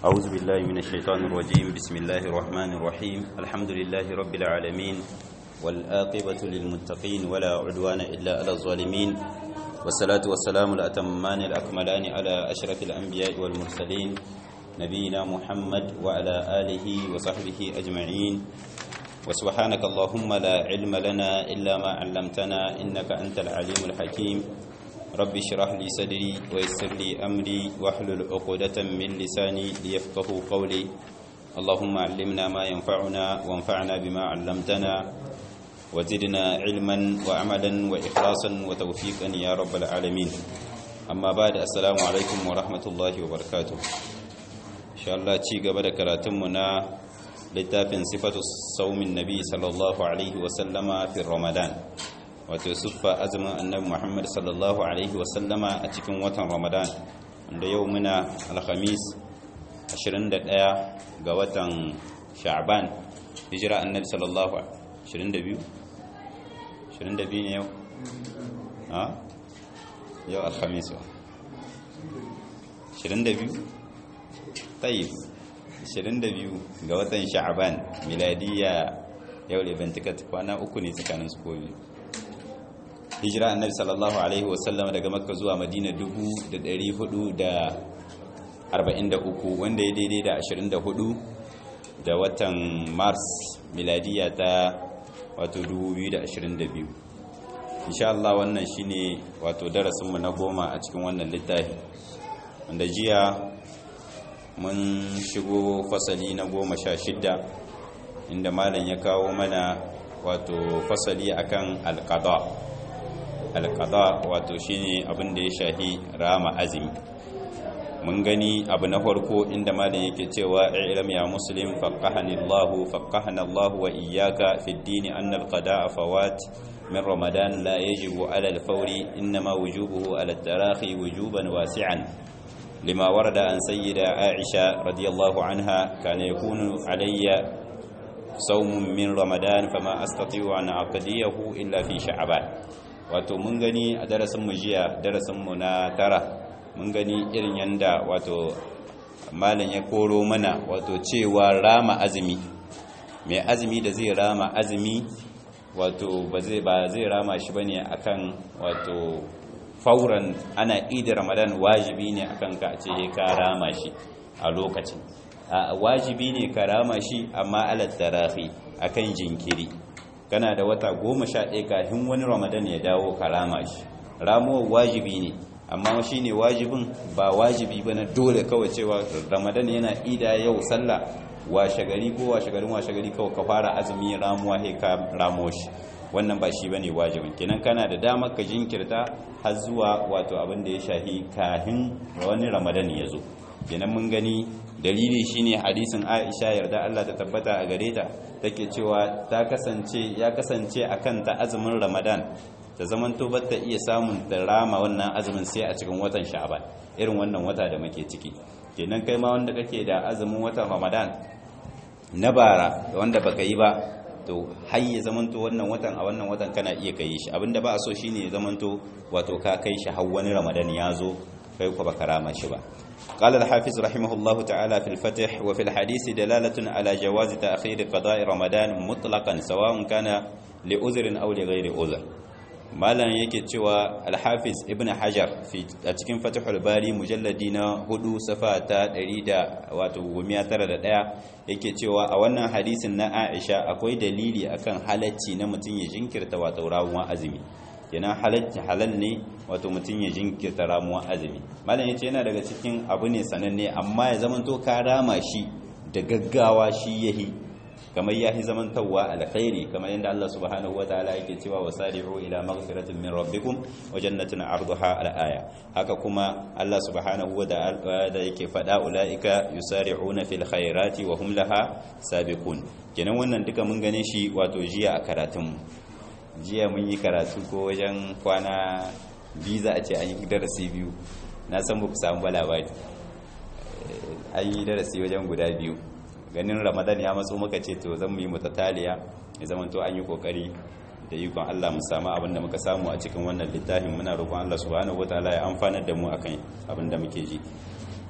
أعوذ بالله من الشيطان الرجيم بسم الله الرحمن الرحيم الحمد لله رب العالمين والآقبة للمتقين ولا عدوان إلا على الظالمين والصلاة والسلام الأتمان الأكملان على أشرف الأنبياء والمرسلين نبينا محمد وعلى آله وصحبه أجمعين وسبحانك اللهم لا علم لنا إلا ما علمتنا إنك أنت العليم الحكيم رب اشرح لي صدري ويسر لي أمري واحلل عقدة من لساني ليفقه قولي اللهم علمنا ما ينفعنا وانفعنا بما علمتنا وزدنا علما وعملا وإخلاصا وتوفيقا يا رب العالمين أما بعد السلام عليكم ورحمة الله وبركاته إن شاء الله تيجا بدأ كراتمنا littafin sifatu saumin nabi sallallahu alaihi wasallama fi ramadan wato siffa azumin annabi muhammad sallallahu alaihi wasallama a cikin watan ramadan wanda yau muna alhamis 21 ga watan sha'ban hijira annabi sallallahu 22 22 ne yau ha yau alhamis 22 tayyib 22 ga watan sha'aban miladiya yau da bantikat kwana uku ne tsakanin su komi hijira annabi sallallahu alaihi wasallam daga makka zuwa madina 443 wanda ya daidai da 24 da watan mars miladiya ta wato 2022 insha Allah wannan shine wato darasinmu na goma a cikin wannan littafi wanda jiya mun shigo fasali na goma sha shidda inda malam ya kawo mana wato fasali akan alqada alqada wato shine abin da ya shahi rama azumi mun gani abu na farko inda malam yake cewa ilm ya muslim faqahani Allah faqahana Allah wa iyyaka fi ad-din anna al-qada'a fawat min ramadan la yajibu ala al-fawri inma wujubuhu ala at-tarahi wujuban wasi'an لما ورد عن سيدة عائشة رضي الله عنها كان يكون علي صوم من رمضان فما أستطيع أن أقضيه إلا في شعبان wato mun gani a darasin mu jiya darasin mu na tara mun gani irin yanda wato malam ya koro mana wato cewa rama azumi mai azumi da zai rama azumi wato ba zai ba zai rama shi bane akan wato fauran ana idi ramadan wajibi ne akan ka ce ka rama shi a lokacin wajibi ne ka rama shi amma alat tarahi akan jinkiri kana da wata goma sha ɗaya kafin wani ramadan ya dawo ka rama shi ramuwar wajibi ne amma shi ne wajibin ba wajibi ba na dole kawai cewa ramadan yana ida yau sallah washe gari ko washe garin washe gari kawai ka fara azumi ramuwa sai ka ramo shi wannan ba shi bane wajibin kenan kana da damar ka jinkirta har zuwa wato abin da ya shahi kahin wani ramadan ya zo kenan mun gani dalili shine hadisin Aisha yarda Allah ta tabbata a gare ta take cewa ta kasance ya kasance akan ta azumin ramadan ta zaman to ta iya samun da rama wannan azumin sai a cikin watan sha'ban irin wannan wata da muke ciki kenan kai ma wanda kake da azumin watan ramadan na bara wanda baka yi ba to har ya zamanto wannan watan a wannan watan kana iya kai shi abinda ba a so shine ya zamanto wato ka kai shi har wani ramadan ya zo kai ku baka rama shi ba قال الحافظ رحمه الله تعالى في الفتح وفي الحديث دلالة على جواز تأخير قضاء رمضان مطلقا سواء كان لعذر أو لغير عذر malam yake cewa alhafiz ibn hajar a cikin fatihul bari mujalladi na hudu safa ta 191 yake cewa a wannan hadisin na aisha akwai dalili akan halacci na mutum ya jinkirta wato ramuwa azumi kenan halacci halal ne wato mutum ya jinkirta ramuwa azumi malam yace yana daga cikin abu ne sananne amma ya zamanto ka rama shi da gaggawa shi yahi kamar yahi zamantawa alkhairi kamar yadda Allah subhanahu wataala yake cewa wasari'u ila maghfiratin min rabbikum wa jannatin 'arduha al-aya haka kuma Allah subhanahu wataala yake fada ulaika yusari'una fil khairati wa hum laha sabiqun kenan wannan duka mun gane shi wato jiya a karatun jiya mun yi karatu ko wajen kwana biza a ce an yi darasi biyu na san ba ku samu ba labari an yi darasi wajen guda biyu ganin ramadan ya matso muka ce to zan yi mutataliya ya zama to an yi kokari da ikon Allah mu samu abin da muka samu a cikin wannan littafin muna roƙon Allah subhanahu wataala ya amfanar da mu akan abin da muke ji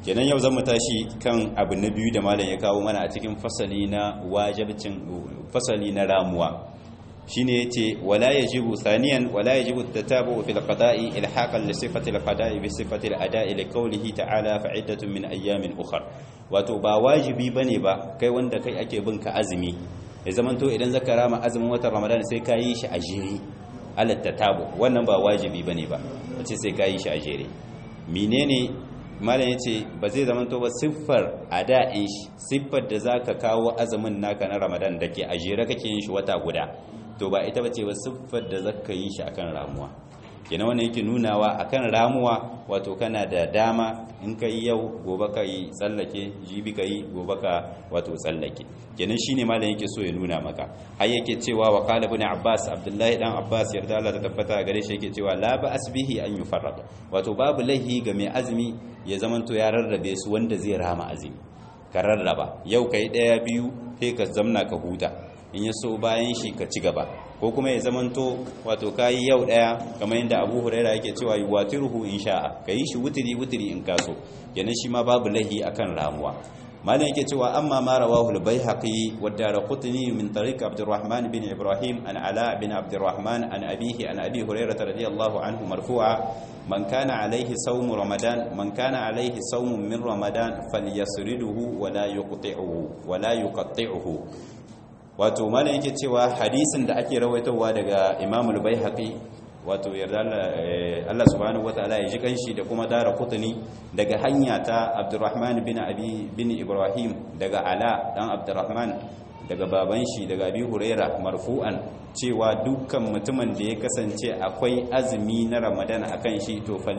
kenan yau zan mu tashi kan abu na biyu da malam ya kawo mana a cikin fasali na wajibcin fasali na ramuwa shine yace wala yajibu thaniyan wala yajibu tatabu fil qada'i ilhaqan li sifati al qada'i bi sifati al ada'i li qawlihi ta'ala fa'iddatun min ayyamin ukhra wato ba wajibi bane ba kai wanda kai ake bin ka azumi ya zamanto idan zaka rama azumin watan ramadan sai ka yi shi a jere ala tatabu wannan ba wajibi bane ba wace sai ka yi shi a jere menene malam yace ba zai zamanto ba siffar ada'in shi siffar da zaka kawo azumin naka na ramadan dake a jere kake yin shi wata guda to ba ita bace ba siffar da zaka yi shi akan ramuwa kenan wannan yake nunawa akan ramuwa wato kana da dama in ka yi yau gobe ka yi tsallake jibi ka yi gobe ka wato tsallake kenan shine malam yake so ya nuna maka har yake cewa wa qala ibn abbas abdullahi dan abbas yarda Allah ta tabbata gare shi yake cewa la ba asbihi an yufarrad wato babu lahi ga mai azumi ya zamanto ya rarrabe su wanda zai rama azumi ka rarraba yau kai daya biyu sai ka zamna ka huta in ya so bayan shi ka ci gaba ko kuma ya zamanto wato kayi yau daya kamar yadda abu huraira yake cewa yi watiruhu in sha'a ka yi shi wutiri wutiri in kaso yanan shi ma babu lahi akan ramuwa malam yake cewa amma ma rawahu al-baihaqi wa darqutni min tariq abdurrahman bin ibrahim an ala bin abdurrahman an abihi an abi hurairah radiyallahu anhu marfu'a man kana alayhi sawm ramadan man kana alayhi sawm min ramadan falyasriduhu wa la yuqti'uhu wa la yuqti'uhu wato malam yake cewa hadisin da ake rawaitowa daga Imam al-Baihaqi wato yarda Allah subhanahu wataala ya ji kanshi da kuma dara kutuni daga hanya ta Abdurrahman bin Abi bin Ibrahim daga Ala dan Abdurrahman daga baban shi daga Abi Huraira marfu'an cewa dukkan mutumin da ya kasance akwai azumi na Ramadan akan shi to fal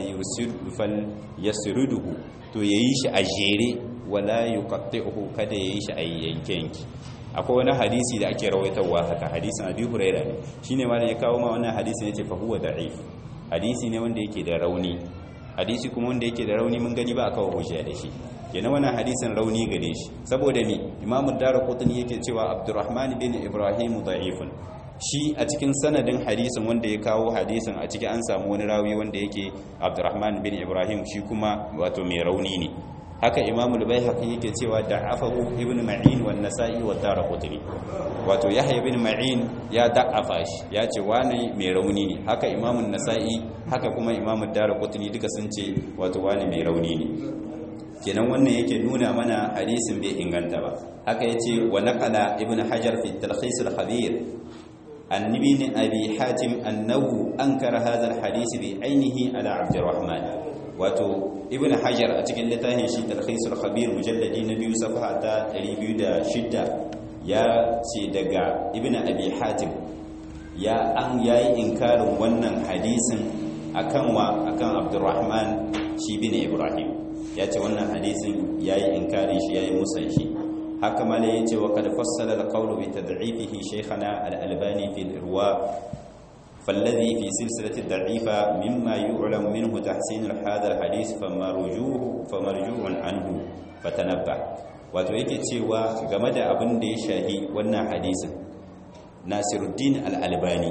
yasruduhu to yayi shi a jere wala yuqatti'uhu kada yayi shi a yanke yanki akwai wani hadisi da ake rawaitarwa haka hadisin abi huraira ne shine malam ya kawo ma wannan hadisin yace fa huwa da'if hadisi ne wanda yake da rauni hadisi kuma wanda yake da rauni mun gani ba aka hujja da shi kenan wannan hadisin rauni gare shi saboda me imamu darqutni yake cewa abdurrahman bin ibrahim da'ifun shi a cikin sanadin hadisin wanda ya kawo hadisin a ciki an samu wani rawi wanda yake abdurrahman bin ibrahim shi kuma wato mai rauni ne haka imamul baihaqi yake cewa da'afahu ibn ma'in wa nasa'i wa darqutni wato yahya ibn ma'in ya da'afa shi ya ce wani mai rauni ne haka imamun nasa'i haka kuma imamud darqutni duka sun ce wato wani mai rauni ne kenan wannan yake nuna mana hadisin bai inganta ba haka yace wa naqala ibn hajar fi talkhis al-khabir an ibn abi hatim annahu ankara hadha al-hadith bi ainihi ala abdurrahman wato ibn hajar a cikin littafin shi talhisul khabir mujalladi na biyu safa ta 206 ya ce daga ibn abi hatim ya an yayi inkarin wannan hadisin akan wa akan abdurrahman shi bin ibrahim ya ce wannan hadisin yayi inkarin shi yayi musan shi haka mala yace wa kad fassala al-qawlu bi tad'ifihi shaykhana al-albani fi al-irwa فالذي في سلسلة الضعيفة مما يعلم منه تحسين هذا الحديث فمرجوه فمرجوع عنه فتنبه wato yake cewa game da abin da ya shahi wannan hadisin nasiruddin al-albani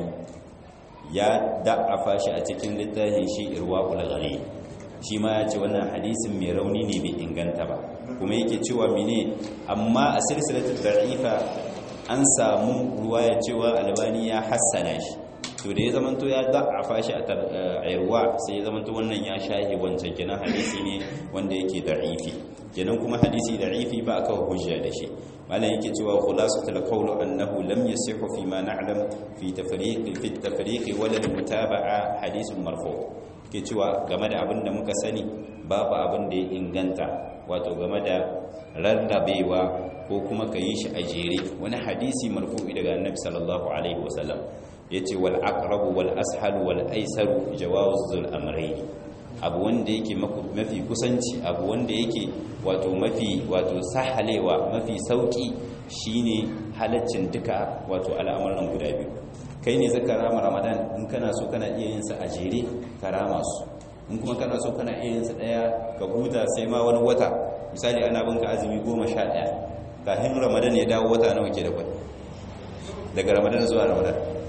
ya da'afa shi a cikin littafin shi irwaqul ghali shi ma ya ce wannan hadisin mai rauni ne bai inganta ba kuma yake cewa mene amma a silsilatul da'ifa an samu ruwaya cewa albani ya hassana shi to da ya zamanto ya da'afa shi a yarwa sai ya zamanto wannan ya shahi wancan kenan hadisi ne wanda yake da'ifi kenan kuma hadisi da'ifi ba aka hujja da shi malam yake cewa khulasatul qawl annahu lam yasihu fi ma na'lam fi tafriq fi tafriq wala mutaba'a hadithun marfu ke cewa game da abin da muka sani babu abin da ya inganta wato game da rarrabewa ko kuma ka yi shi a jere wani hadisi marfu'i daga annabi sallallahu alaihi wasallam yace wal aqrabu wal ashalu wal aisaru jawazul amrayn abu wanda yake mafi kusanci abu wanda yake wato mafi wato sahalewa mafi sauki shine halaccin duka wato al'amuran guda biyu kai ne zaka rama ramadan in kana so kana iya yin sa a jere ka rama su in kuma kana so kana iya yin sa daya ka huta sai ma wani wata misali ana bin ka azumi goma sha daya kafin ramadan ya dawo wata nawa ke da kwai daga ramadan zuwa ramadan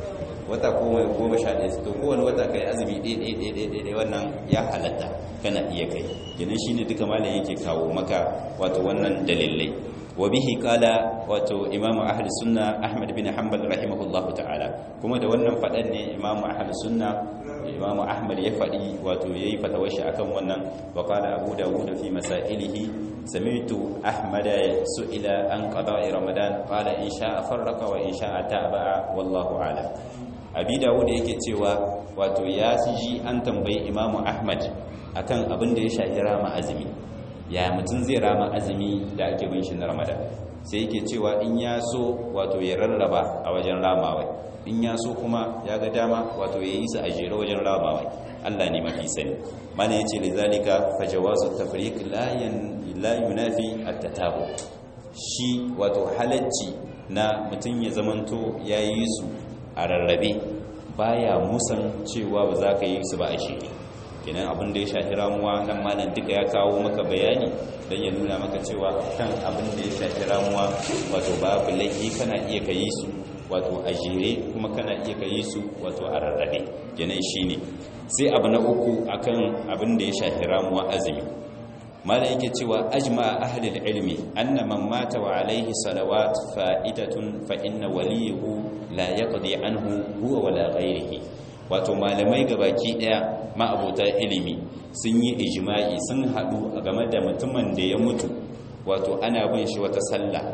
wata goma sha ɗaya to kowane wata kai azumi ɗaya ɗaya ɗaya ɗaya ɗaya wannan ya halatta kana iya kai kenan shine duka malam yake kawo maka wato wannan dalilai wa bihi qala wato imamu ahli sunna ahmad bin hanbal rahimahullahu ta'ala kuma da wannan fadan ne imamu ahli sunna imamu ahmad ya fadi wato yayi fatawar shi akan wannan wa qala abu dawud fi masailihi sami'tu ahmad su'ila an qada'i ramadan qala in sha'a farraqa wa in sha'a taba'a wallahu a'lam abi dawud yake cewa wato ya ji an tambayi imamu ahmad akan abin da ya shafi rama azumi ya mutum zai rama azumi da ake bin shi na ramadan sai yake cewa in ya so wato ya rarraba a wajen ramawai in ya so kuma ya ga dama wato ya yi su a jere wajen ramawai allah ne mafi sani mana ya ce lizalika fa jawazu tafriq la yunafi at-tatabu shi wato halacci na mutum ya zamanto ya yi su a rarrabe baya musan cewa ba za ka yi su ba a jere kenan abin da ya shafi ramuwa nan malam duka ya kawo maka bayani don ya nuna maka cewa kan abin da ya shafi ramuwa wato babu laifi kana iya ka yi su wato a jere kuma kana iya ka yi su wato a rarrabe kenan shine sai abu na uku akan abin da ya shafi ramuwa azumi malam yake cewa ajma ahli ilmi anna man mata wa alaihi salawat fa'idatun fa inna waliyahu la yaqdi anhu huwa wala ghayrihi wato malamai gabaki daya ma'abota ilimi sun yi ijma'i sun hadu game da mutumin da ya mutu wato ana bin shi wata sallah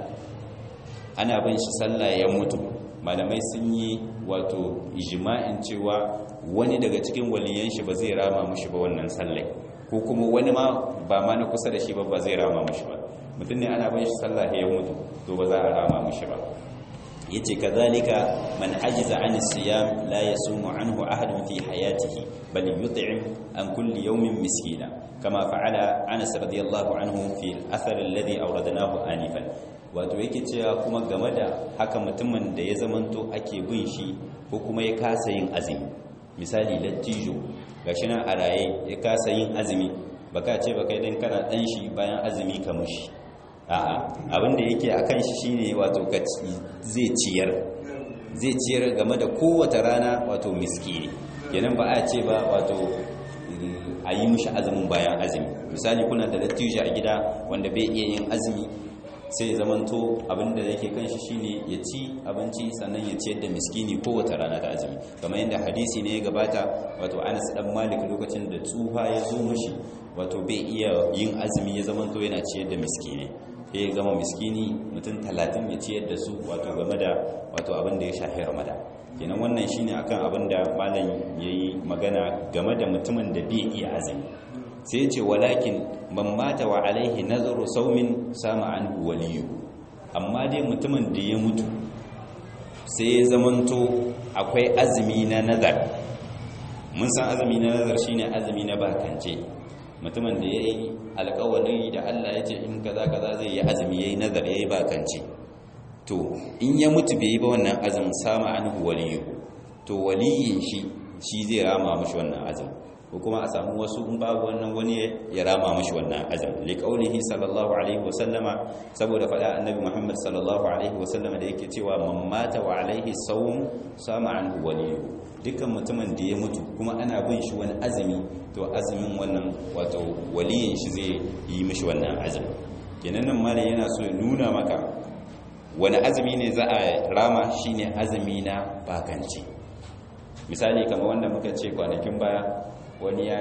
ana bin shi sallah ya mutu malamai sun yi wato ijma'in cewa wani daga cikin waliyan shi ba zai rama mushi ba wannan sallai ko kuma wani ma ba ma na kusa da shi ba ba zai rama mushi ba mutum ne ana bin shi sallah ya mutu to ba za a rama mushi ba yace kazalika man ajiza an siyam la yasumu anhu ahadun fi hayatihi bal yut'im an kulli yawmin miskina kama fa'ala Anas radiyallahu anhu fi al-athar alladhi awradnahu anifan wato yake cewa kuma game da haka mutumin da ya zamanto ake bin shi ko kuma ya kasa yin azumi misali lattijo gashi nan a raye ya kasa yin azumi baka ce baka idan kana dan shi bayan azumi ka mushi a'a abinda yake akan shi shine wato zai ciyar zai ciyar game da kowace rana wato miskini kenan ba a ce ba wato a yi mishi azumin bayan azumi misali kuna da lattijo a gida wanda bai iya yin azumi sai zamanto abinda yake kan shi shine ya ci abinci sannan ya ciyar da miskini kowace rana da azumi kamar yadda hadisi ne ya gabata wato Anas dan Malik lokacin da tsufa ya zo mishi wato bai iya yin azumi ya zamanto yana ciyar da miskini ya gama miskini mutum talatin ya ciyar da su wato game da wato abin da ya shafi Ramadan kenan wannan shine akan abin da malam yayi magana game da mutumin da bai iya azumi sai ce walakin man mata wa alaihi nazaru saumin sama an waliyu amma dai mutumin da ya mutu sai ya zamanto akwai azumi na nazar mun san azumi na nazar shine azumi na bakance mutumin da ya yi alkawari da Allah ya ce in kaza kaza zai yi azumi ya yi nazar ya yi bakance to in ya mutu bai yi ba wannan azumin sama an waliyu to waliyin shi shi zai rama mashi wannan azumin ko kuma a samu wasu in babu wannan wani ya rama mashi wannan azam li qaulihi sallallahu alaihi wa sallama saboda fada annabi Muhammad sallallahu alaihi wa sallama da yake cewa man mata wa alaihi sawm sama anhu waliyu dukkan mutumin da ya mutu kuma ana bin shi wani azumi to azumin wannan wato waliyin shi zai yi mishi wannan azumi kenan nan malam yana so ya nuna maka wani azumi ne za a rama shine azumi na bakanci misali kamar wanda muka ce kwanakin baya wani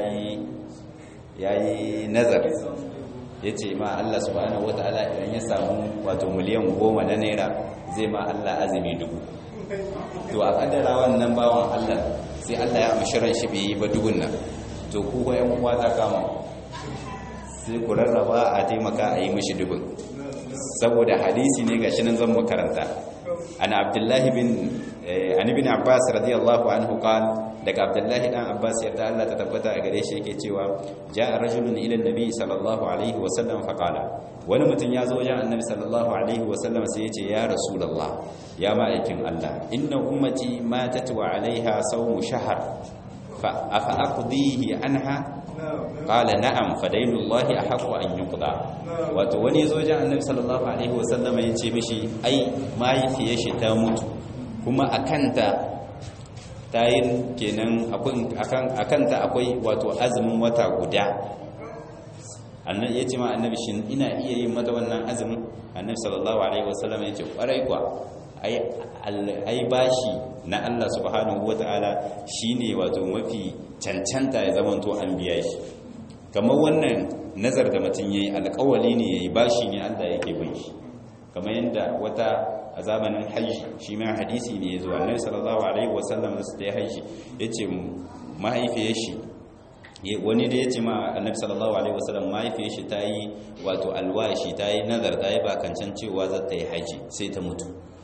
ya yi nazar ya ce ma Allah subhanahu wa ta'ala idan ya samu wato miliyan goma na naira zai ma Allah azumi dubu to a kaddara wannan bawan Allah sai Allah ya mashiran shi bai yi ba dubun nan to ku ko yan uwa ta kama sai ku rarraba a taimaka a yi mishi dubun saboda hadisi ne gashi nan zan makaranta ana abdullahi bin an ibn abbas radiyallahu anhu qala daga abdullahi dan abbas yarda Allah ta tabbata a gare shi yake cewa ja'a rajulun ila annabi sallallahu alaihi wa sallam fa qala wani mutum ya zo wajen annabi sallallahu alaihi wa sallam sai ya ce ya rasulullah ya ma'aikin Allah inna ummati matat wa alaiha sawmu shahr fa afa aqdihi anha qala na'am fa dainullahi ahqqu an yuqda wato wani zo wajen annabi sallallahu alaihi wa sallam ya ce mishi ai mai fiye shi ta mutu kuma akanta ta yi kenan akan ta akwai wato azumin wata guda annan ya ce ma annabi shi ina iya yin mata wannan azumin annabi sallallahu alaihi wasallam ya ce kwarai kwa ai bashi na Allah subhanahu wataala shine wato mafi cancanta ya zama to an biya shi kamar wannan nazar da mutum yayi alƙawali ne yayi bashi ne Allah yake bin shi kamar yadda wata a zamanin hajji shi ma hadisi ne yazo annabi sallallahu alaihi wasallam da su ta hajji yace mahaifiyar shi wani da ya ce ma annabi sallallahu alaihi wasallam mahaifiyar shi ta yi wato alwashi ta yi nazar ta yi bakancan cewa za ta yi haji sai ta mutu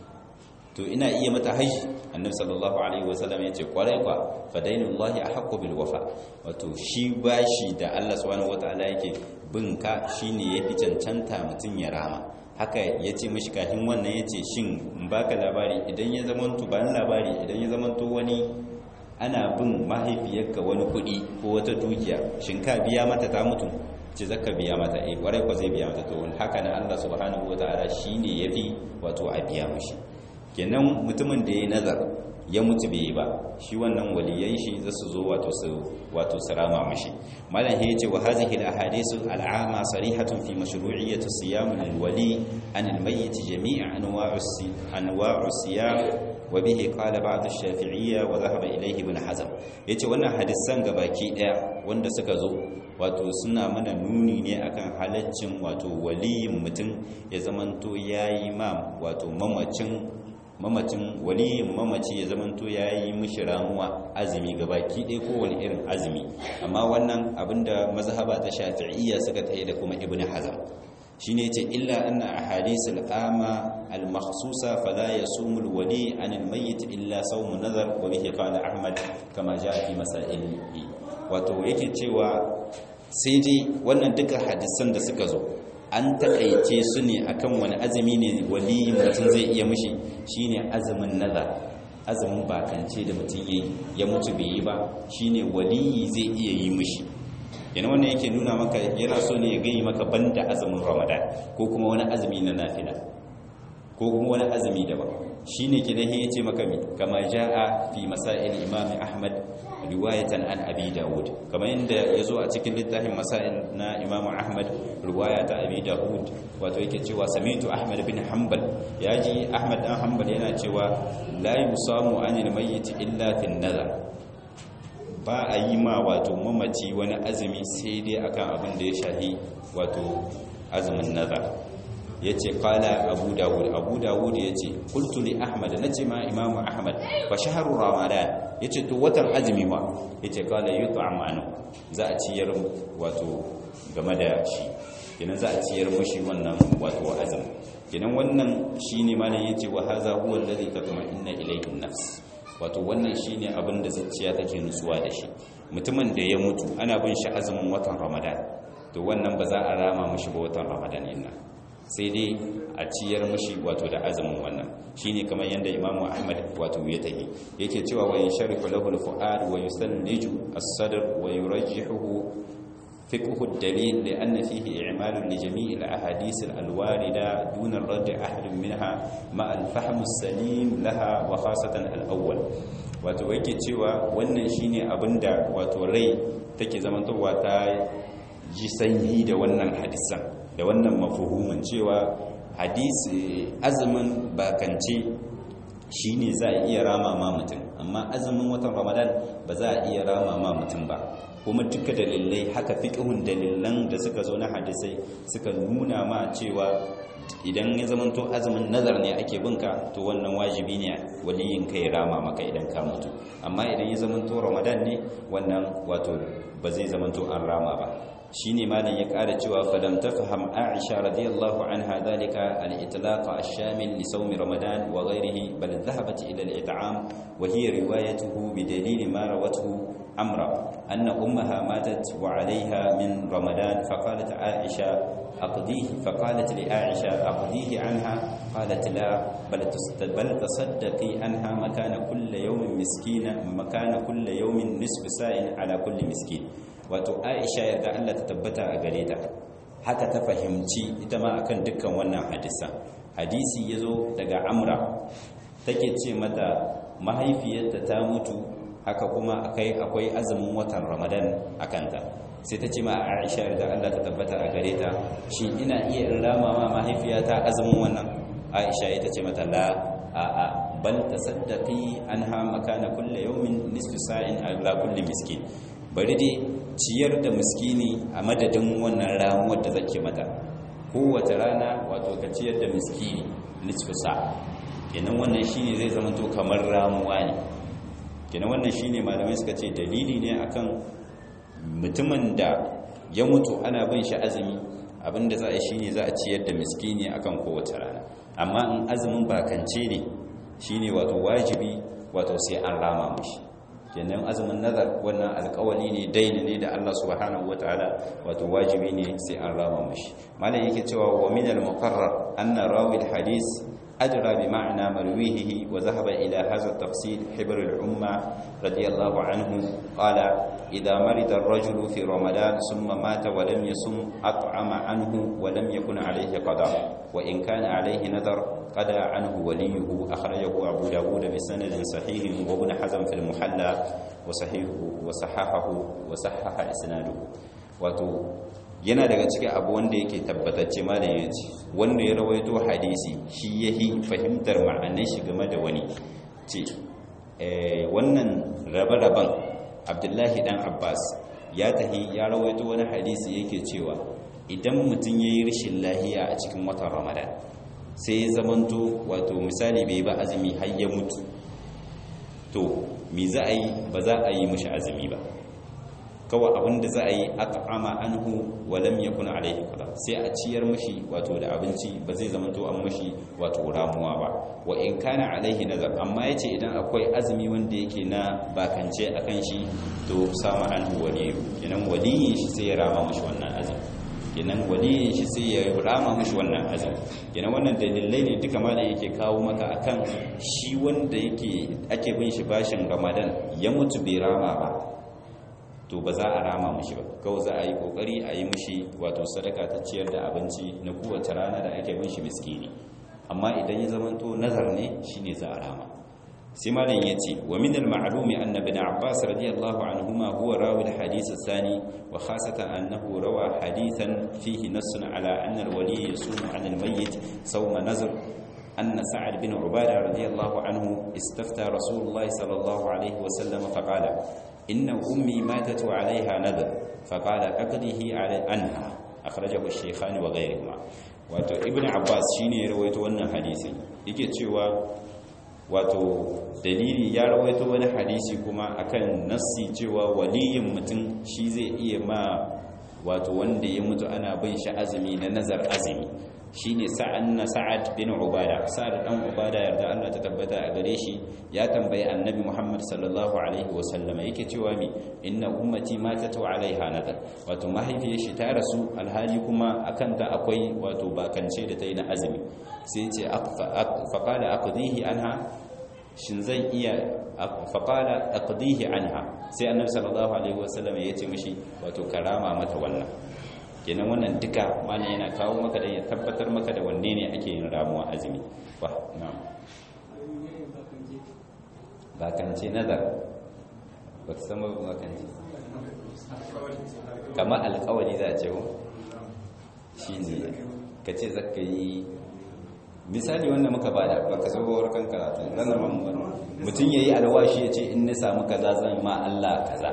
to ina iya mata haji annabi sallallahu alaihi wasallam ya ce kwarai kwa fadainullahi ahqqu bil wafa wato shi bashi da Allah subhanahu wataala yake bin ka shine yafi cancanta mutun ya rama haka ya ce mishi kafin wannan ya ce shin in baka labari idan ya zamanto bayan labari idan ya zamanto wani ana bin mahaifiyarka wani kuɗi ko wata dukiya shin ka biya mata ta mutu ce zaka biya mata eh kwarai ko zai biya mata to haka na Allah subhanahu wataala shine yafi wato a biya mishi kenan mutumin da yayi nazar ya mutu bai ba shi wannan waliyan shi za su zo wato su wato sarama mishi malam ya ce wa hadhihi al-ahadithu al-'ama sarihatun fi mashru'iyyati siyam al-wali an al-mayyit jami'a anwa'u anwa'u siyam wa bihi qala ba'd ash-shafi'iyya wa dhahaba ilayhi ibn hazm yace wannan hadisan gabaki daya wanda suka zo wato suna mana nuni ne akan halaccin wato waliyin mutum ya zamanto yayi ma wato mamacin mamacin waliyin mamaci ya zamanto yayi mishi ramuwa azumi gabaki daya kowane irin azumi amma wannan abinda mazhaba ta shafi'iyya suka tayi da kuma ibn hazm shine yace illa anna ahadith al-ama al-makhsusa fala yasumu al-wali an al-mayyit illa sawm nazar wa bihi qala ahmad kama jaa fi masailihi wato yake cewa sai dai wannan duka hadisan da suka zo an taƙaice su ne akan wani azumi ne wali mutum zai iya mishi shine azumin nazar azumin bakance da mutum yayi ya mutu bai yi ba shine wali zai iya yi mishi yana wannan yake nuna maka yana so ne ya gani maka banda azumin ramadan ko kuma wani azumi na nafila ko kuma wani azumi daban shine kidan ya ce maka mi kama jaa fi masail imam ahmad riwayatan an abi daud kamar yadda yazo a cikin littafin masail na imam ahmad riwaya ta abi daud wato yake cewa samitu ahmad bin hanbal yaji ahmad dan hanbal yana cewa la yusamu anil mayyit illa fi nazar ba a yi ma wato mamaci wani azumi sai dai akan abin da ya shahi wato azumin nazar ya ce kala abu dawud abu dawud ya ce kultuli ahmad na ce ma imamu ahmad ba shaharu ramadan ya ce to watan azumi ma ya ce kala yi ta'amanu za a ciyar wato game da shi kenan za a ciyar mushi wannan wato azumi kenan wannan shi ne malam ya ce wa haza huwa lalzi ka kuma inna ilaihin nafs wato wannan shine abin da zuciya take nutsuwa da shi mutumin da ya mutu ana bin shi azumin watan ramadan to wannan ba za a rama mishi ba watan ramadan inna sai dai a ciyar mishi wato da azumin wannan shine kamar yanda imamu ahmad wato ya tafi yake cewa wa yansharifu lahu al-fuad wa yusalliju as-sadr wa yurajjihuhu فقه الدليل لأن فيه إعمال لجميع الأحاديث الواردة دون الرد أحد منها مع الفهم السليم لها وخاصة الأول wato yake cewa wannan shine abinda wato rai take zamantowa ta ji sanyi da wannan hadisan da wannan mafuhumin cewa hadisi azumin bakance shine za a iya rama ma mutum amma azumin watan ramadan ba za a iya rama ma mutum ba kuma duka dalilai haka fiqhun dalilan da suka zo na hadisai suka nuna ma cewa idan ya zamanto azumin nazar ne ake binka to wannan wajibi ne waliyin ka ya rama maka idan ka mutu amma idan ya zamanto ramadan ne wannan wato ba zai zamanto an rama ba shine malam ya ƙara cewa falam tafham aisha radiyallahu anha dalika al-itlaq ash-shamil li sawm ramadan wa ghayrihi bal dhahabat ila al-it'am wa hiya riwayatuhu bi dalil ma rawatuhu amra anna ummaha matat wa 'alayha min ramadan faqalat aisha أقضيه فقالت لعائشة أقضيه عنها قالت لا بل بل تصدقي عنها مكان كل يوم مسكين مكان كل يوم نصف ساء على كل مسكين wato aisha yadda Allah ta tabbata a gare ta haka ta fahimci ita ma akan dukkan wannan hadisan hadisi yazo daga amra take ce mata mahaifiyarta ta mutu haka kuma akai akwai azumin watan ramadan akanta sai ta ce ma aisha da Allah ta tabbata a gare ta shi ina iya in rama ma mahaifiyata azumin wannan aisha ita ce mata la a a bal tasaddaqi anha makana kulli yawmin nisfu sa'in ala kulli miskin bari dai ciyar da miskini a madadin wannan ramuwar da zake mata kowace rana wato ka ciyar da miskini nisfu sa kenan wannan shine zai zama to kamar ramuwa ne kenan wannan shine malamai suka ce dalili ne akan mutumin da ya mutu ana bin shi azumi abinda za a yi shine za a ciyar da miskini akan kowace rana amma in azumin bakance ne shine wato wajibi wato sai an rama mushi kenan azumin nazar wannan alkawali ne daini ne da Allah subhanahu wataala wato wajibi ne sai an rama mushi malam yake cewa wa min al-muqarrar anna rawi al-hadith أدرى بمعنى مرويه وذهب إلى هذا التفصيل حبر الأمة رضي الله عنه قال إذا مرض الرجل في رمضان ثم مات ولم يصم أطعم عنه ولم يكن عليه قضاء وإن كان عليه نذر قضى عنه وليه أخرجه أبو داود بسند صحيح وابن حزم في المحلى وصحيح وصححه وصحح إسناده وتو yana daga cikin abu wanda yake tabbatacce malam ya ce wanda ya rawaito hadisi shi yahi fahimtar ma'anar shi game da wani ce wannan rabe-raben abdullahi dan abbas ya tahi ya rawaito wani hadisi yake cewa idan mutum ya yi rashin lahiya a cikin watan ramadan sai ya zamanto wato misali bai ba azumi har ya mutu to me za a yi ba za a yi mashi azumi ba kawai abinda za a yi at'ama anhu wa lam yakun alayhi qada sai a ciyar mashi wato da abinci ba zai zama to an mashi wato ramuwa ba wa in kana alaihi nazar amma yace idan akwai azumi wanda yake na bakance akan shi to sama anhu waliyu kenan waliyin shi sai ya rama mashi wannan azumi kenan waliyin shi sai ya rama mashi wannan azumi kenan wannan dalilai ne duka ma da yake kawo maka akan shi wanda yake ake bin shi bashin ramadan ya mutu bai rama ba to ba za a rama mushi ba kawai za a yi kokari a yi mushi wato sadaka ta ciyar da abinci na kowace rana da ake bin shi miskini amma idan ya zamanto nazar ne shine za a rama sai malam yace wa min al-ma'lumi anna ibn abbas radiyallahu anhuma huwa rawi al-hadith ath-thani wa khasatan annahu rawa hadithan fihi nassun ala anna al-wali yasumu 'ala al-mayyit sawma nazr أن سعد بن عبادة رضي الله عنه استفتى رسول الله صلى الله عليه وسلم فقال إن أمي ماتت وعليها نذر فقال أقضيه على عنها أخرجه الشيخان وغيرهما wato ibn abbas shine ya rawaito wannan hadisi yake cewa wato dalili ya rawaito wani hadisi kuma akan nassi cewa waliyin mutum shi zai iya ma wato wanda ya mutu ana bin shi azumi na nazar azumi shine sa'an na sa'ad bin ubada sa'ad dan ubada yarda Allah ta tabbata a gare shi ya tambayi annabi Muhammad sallallahu alaihi wa sallama yake cewa mi inna ummati matatu alaiha nadar wato mahaifiyar shi ta rasu alhali kuma akan ta akwai wato bakance da ta yi na azumi sai ce faqala aqdihi anha shin zan iya faqala aqdihi anha sai annabi sallallahu alaihi wa sallama yace mishi wato karama mata wannan kenan wannan duka malam yana kawo maka da ya tabbatar maka da wanne ne ake yin ramuwa azumi ba na'am bakance nazar ba ka san ba bakance kamar alƙawari za a ce ko shi ne ka ce zaka yi misali wanda muka bada ba ka zo kan karatu nan da mutum ya yi alwashi ya ce in na samu kaza zan ma Allah kaza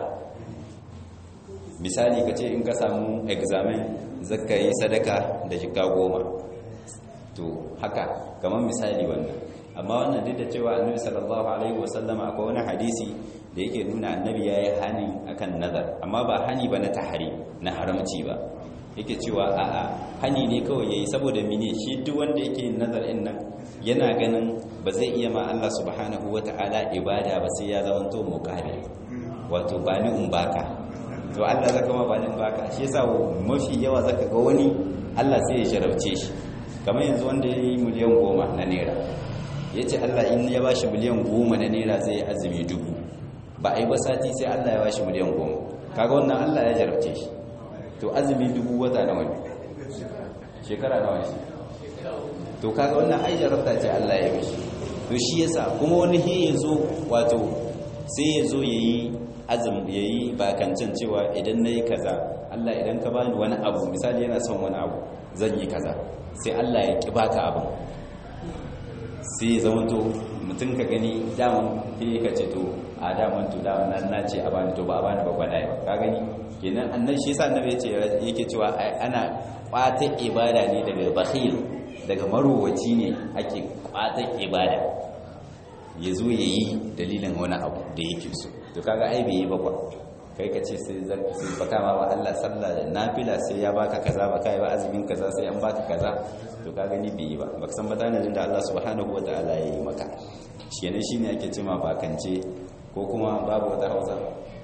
misali ka ce in ka samu examen zaka yi sadaka da jika goma to haka kamar misali wannan amma wannan duk da cewa annabi sallallahu alaihi wasallam akwai wani hadisi da yake nuna annabi yayi hani akan nazar amma ba hani ba na tahari na haramci ba yake cewa a'a hani ne kawai yayi saboda mene shi duk wanda yake yin nazar din nan yana ganin ba zai iya ma Allah subhanahu wataala ibada ba sai ya zamanto muqabil wato ba ni in baka to Allah zaka ma ba din baka shi yasa mafi yawa zaka ga wani Allah sai ya jarabce shi kamar yanzu wanda ya yi miliyan goma na naira ya ce Allah in ya bashi miliyan goma na naira zai yi azumi dubu ba a yi ba sati sai Allah ya bashi miliyan goma kaga wannan Allah ya jarabce shi to azumi dubu wata nawa ne shekara nawa ne to kaga wannan ai jarabta ce Allah ya mishi to shi yasa kuma wani he ya zo wato sai ya zo ya yi azum ya yi bakancin cewa idan na yi kaza Allah idan ka bani wani abu misali yana son wani abu zan yi kaza sai Allah ya ƙi baka abin sai ya zama to mutum ka gani daman sai ka ce to a daman to daman nan na ce a bani to ba a bani ba gwada ba ka gani kenan annan shi yasa annabi yace yake cewa ana kwata ibada ne daga bakhil daga marowaci ne ake kwata ibada ya zo ya yi dalilin wani abu da yake so to kaga ai bai yi ba kwa kai ka ce sai baka ma wa Allah sallah da nafila sai ya baka kaza baka yi ba azumin kaza sai an baka kaza to ka gani bai yi ba baka san batanajin da Allah subhanahu wataala ya yi maka shi ne shine ake cewa bakance ko kuma babu wata hausa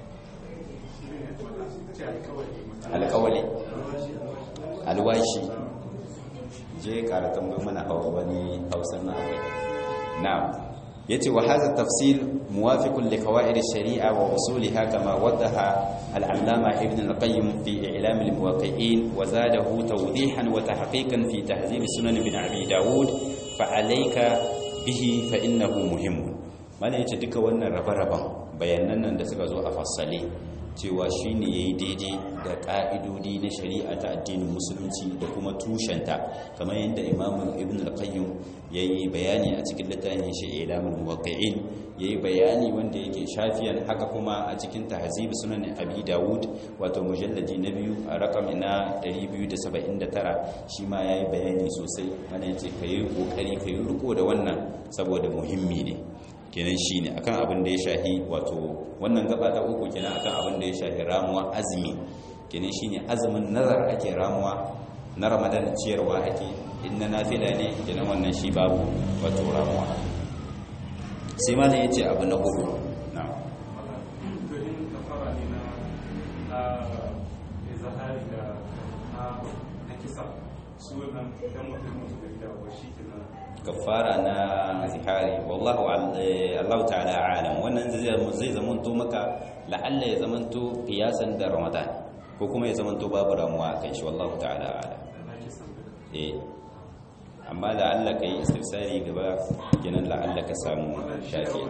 alkawali alwashi je karatun bai mana hawa wani hausan na akwai na'am yace wa hadha tafsil muwafiqun li qawaid ash-shari'a wa usuliha kama waddaha al-allama ibn al-qayyim fi i'lam al-muwaqqi'in wa zadahu tawdihan wa tahqiqan fi tahzib sunan ibn abi daud fa alayka bihi fa innahu muhim mana yace duka wannan rabe-raben bayanan nan da suka zo a fassale cewa shi ne ya yi daidai da ƙa'idodi na shari'a ta addinin musulunci da kuma tushenta kamar yadda imamun ibn al-qayyim ya yi bayani a cikin littafin shi ilamun muwaqqi'in ya yi bayani wanda yake shafiyan haka kuma a cikin tahzib sunan abi dawud wato mujalladi na biyu a rakam na 279 shi ma ya yi bayani sosai mana yace ka yi kokari ka yi riko da wannan saboda muhimmi ne kenan shi ne akan abin da ya shahi wato wannan gaba ta uku kenan akan abin da ya shahi ramuwa azumi kenan shi ne azumin nazar ake ramuwa na ramadan ciyarwa ake in na nafila ne kenan wannan shi babu wato ramuwa sai ma ya ce abu na hudu na kafara na zihari wallahu Allah ta'ala alam wannan zai zamanto maka la'alla ya zamanto kiyasan da ramadan ko kuma ya zamanto babu ramuwa kan shi wallahu ta'ala alam eh amma la'alla kai istifsari gaba kenan la'alla ka samu shafi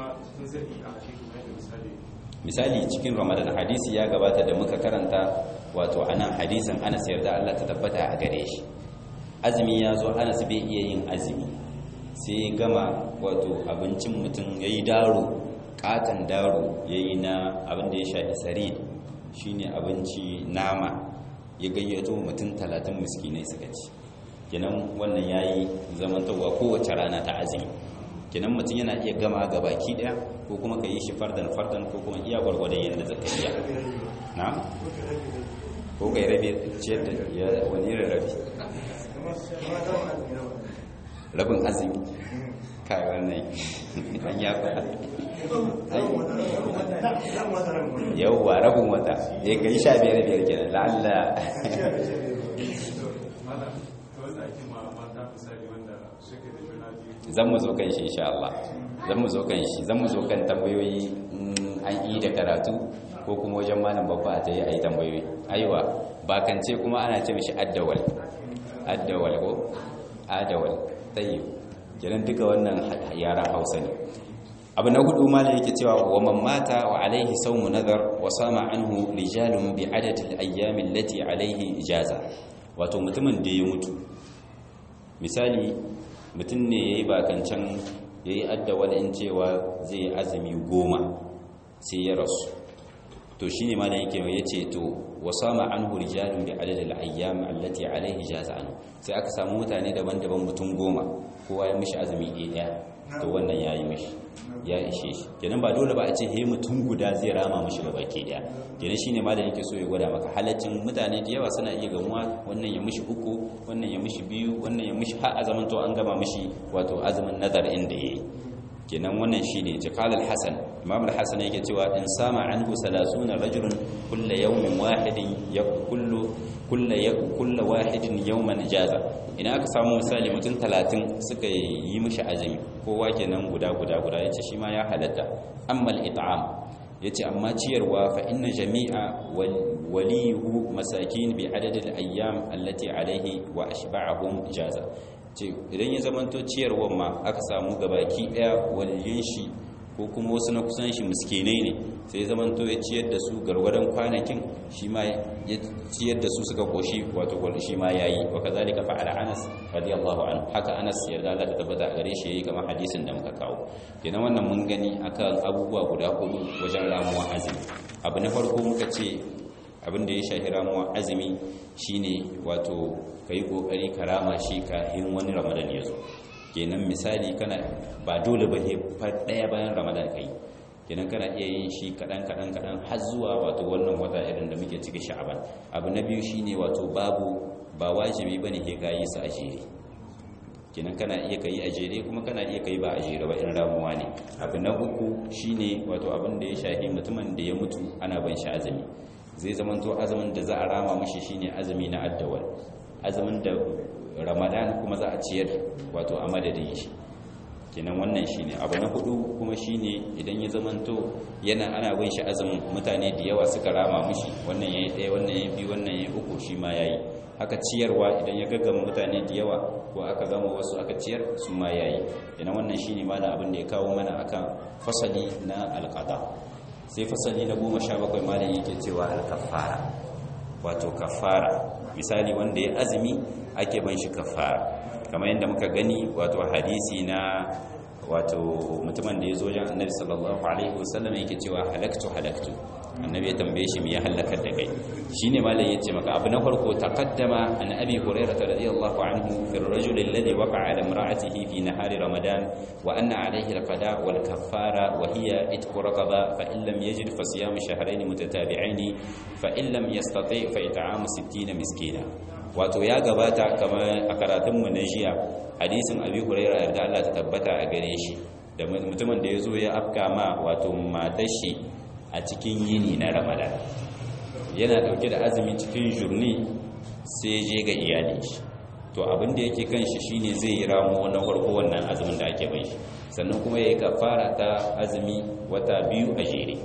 misali cikin ramadan hadisi ya gabata da muka karanta wato anan hadisin Anas yarda Allah ta tabbata a gare shi azumi ya zo anas bai iya yin azumi sai gama wato abincin mutum ya yi daro katon daro ya yi na abin da ya sha isari shi ne abinci nama ya gayyato mutum talatin miskinai suka ci kenan wannan ya yi zamantarwa kowace rana ta azumi kenan mutum yana iya gama ga baki daya ko kuma ka yi shi fardan fardan ko kuma iya gwargwadon yadda zaka iya na ko ka yi rabe ciyar da wani rabe rabin azumi kai wannan an ya faɗa yauwa rabin wata ya kai sha biyar biyar kenan la'alla zan mu zo kan shi insha Allah zan mu zo kan shi zan mu zo kan tambayoyi an yi da karatu ko kuma wajen malam babba ta yi a yi tambayoyi aiwa bakance kuma ana ce mishi addawal addawal ko adawal tayyib kenan duka wannan yaran Hausa ne abu na hudu ma yake cewa wa man mata wa alaihi sawmu nadar wa sama anhu rijalun bi adad al ayyam allati alaihi ijaza wato mutumin da ya mutu misali mutum ne yayi bakancan yayi addawal in cewa zai azumi goma sai ya rasu to shine ma da yake yace to wasama anhu rijalun bi adad al-ayyam allati alayhi jaza anhu sai aka samu mutane daban-daban mutum goma kowa ya mishi azumi ɗaya to wannan yayi mishi ya ishe shi kenan ba dole ba a ce he mutum guda zai rama mishi gaba ke daya kenan shine ma da yake so ya gwada maka halaccin mutane da yawa suna iya gamuwa wannan ya mishi uku wannan ya mishi biyu wannan ya mishi har azaman to an gama mishi wato azumin nazar inda yayi kenan wannan shine jikal al-hasan imam al-hasan yake cewa in sama anhu 30 rajulun kullu yawmin wahidin yakullu kullu kullu wahidin yawman jaza idan aka samu misali mutum 30 suka yi mishi azumi kowa kenan guda guda guda yace shi ma ya halatta amma al-it'am yace amma ciyarwa fa inna jami'a waliyuhu masakin bi adad al-ayyam allati alayhi wa ashba'ahum jaza ce idan ya zamanto ciyarwar ma aka samu gabaki daya waliyin shi ko kuma wasu na kusan shi miskinai ne sai zaman to ya ciyar da su gargwadon kwanakin shi ma ya ciyar da su suka koshi wato gwal shi ma yayi wa kazalika fa'ala Anas radiyallahu anhu haka Anas yarda Allah ta tabbata a gare shi yayi kamar hadisin da muka kawo kenan wannan mun gani akan abubuwa guda hudu wajen ramuwa azumi abu na farko muka ce abin da ya shafi ramuwa azumi shine wato kai kokari karama shi kafin wani Ramadan ya zo kenan misali kana ba dole ba fa daya bayan ramadan kai kenan kana iya yin shi kadan kadan kadan har zuwa wato wannan wata irin da muke cikin sha'aban abu na biyu shine wato babu ba wajibi bane ke gayi su a jere kenan kana iya kai a jere kuma kana iya kai ba a jere ba in ramuwa ne abu na uku shine wato abin da ya shafi mutumin da ya mutu ana ban shi azumi zai zamanto azumin da za a rama mashi shine azumi na addawal azumin da ramadan kuma za a ciyar wato a madadin shi kenan wannan shine abu na hudu kuma shine idan ya zamanto yana ana bin shi azumin mutane da yawa suka rama mushi wannan yayi ɗaya wannan yayi biyu wannan yayi uku shi ma yayi haka ciyarwa idan ya gaggama mutane da yawa ko aka gama wasu aka ciyar su ma yayi kenan wannan shine malam abin da ya kawo mana akan fasali na alqada sai fasali na goma sha bakwai malam yake cewa alkafara wato kafara misali wanda ya azumi ake ban shi kafara kamar yadda muka gani wato hadisi na wato mutumin da ya zo jan annabi sallallahu alaihi wasallam yake cewa halaktu halaktu annabi ya tambaye shi me ya halakar da kai shine malai yace maka abu na farko taqaddama an abi hurairah radiyallahu anhu fi ar-rajul alladhi waqa'a ala imra'atihi fi nahari ramadan wa anna alayhi al-qada wal kaffara wa hiya itqu raqaba fa in lam yajid fa siyam shahrayn mutatabi'ain fa in lam yastati fa it'amu 60 miskina wato ya gabata kamar a karatunmu na jiya hadisin abi huraira yarda Allah ta tabbata a gare shi da mutumin da ya zo ya afka ma wato matar shi a cikin yini na ramadan yana dauke da azumi cikin jurni sai je ga iyalin shi to abin da yake kan shi shine zai yi ramo na farko wannan azumin da ake bai shi sannan kuma ya yi kafara ta azumi wata biyu a jere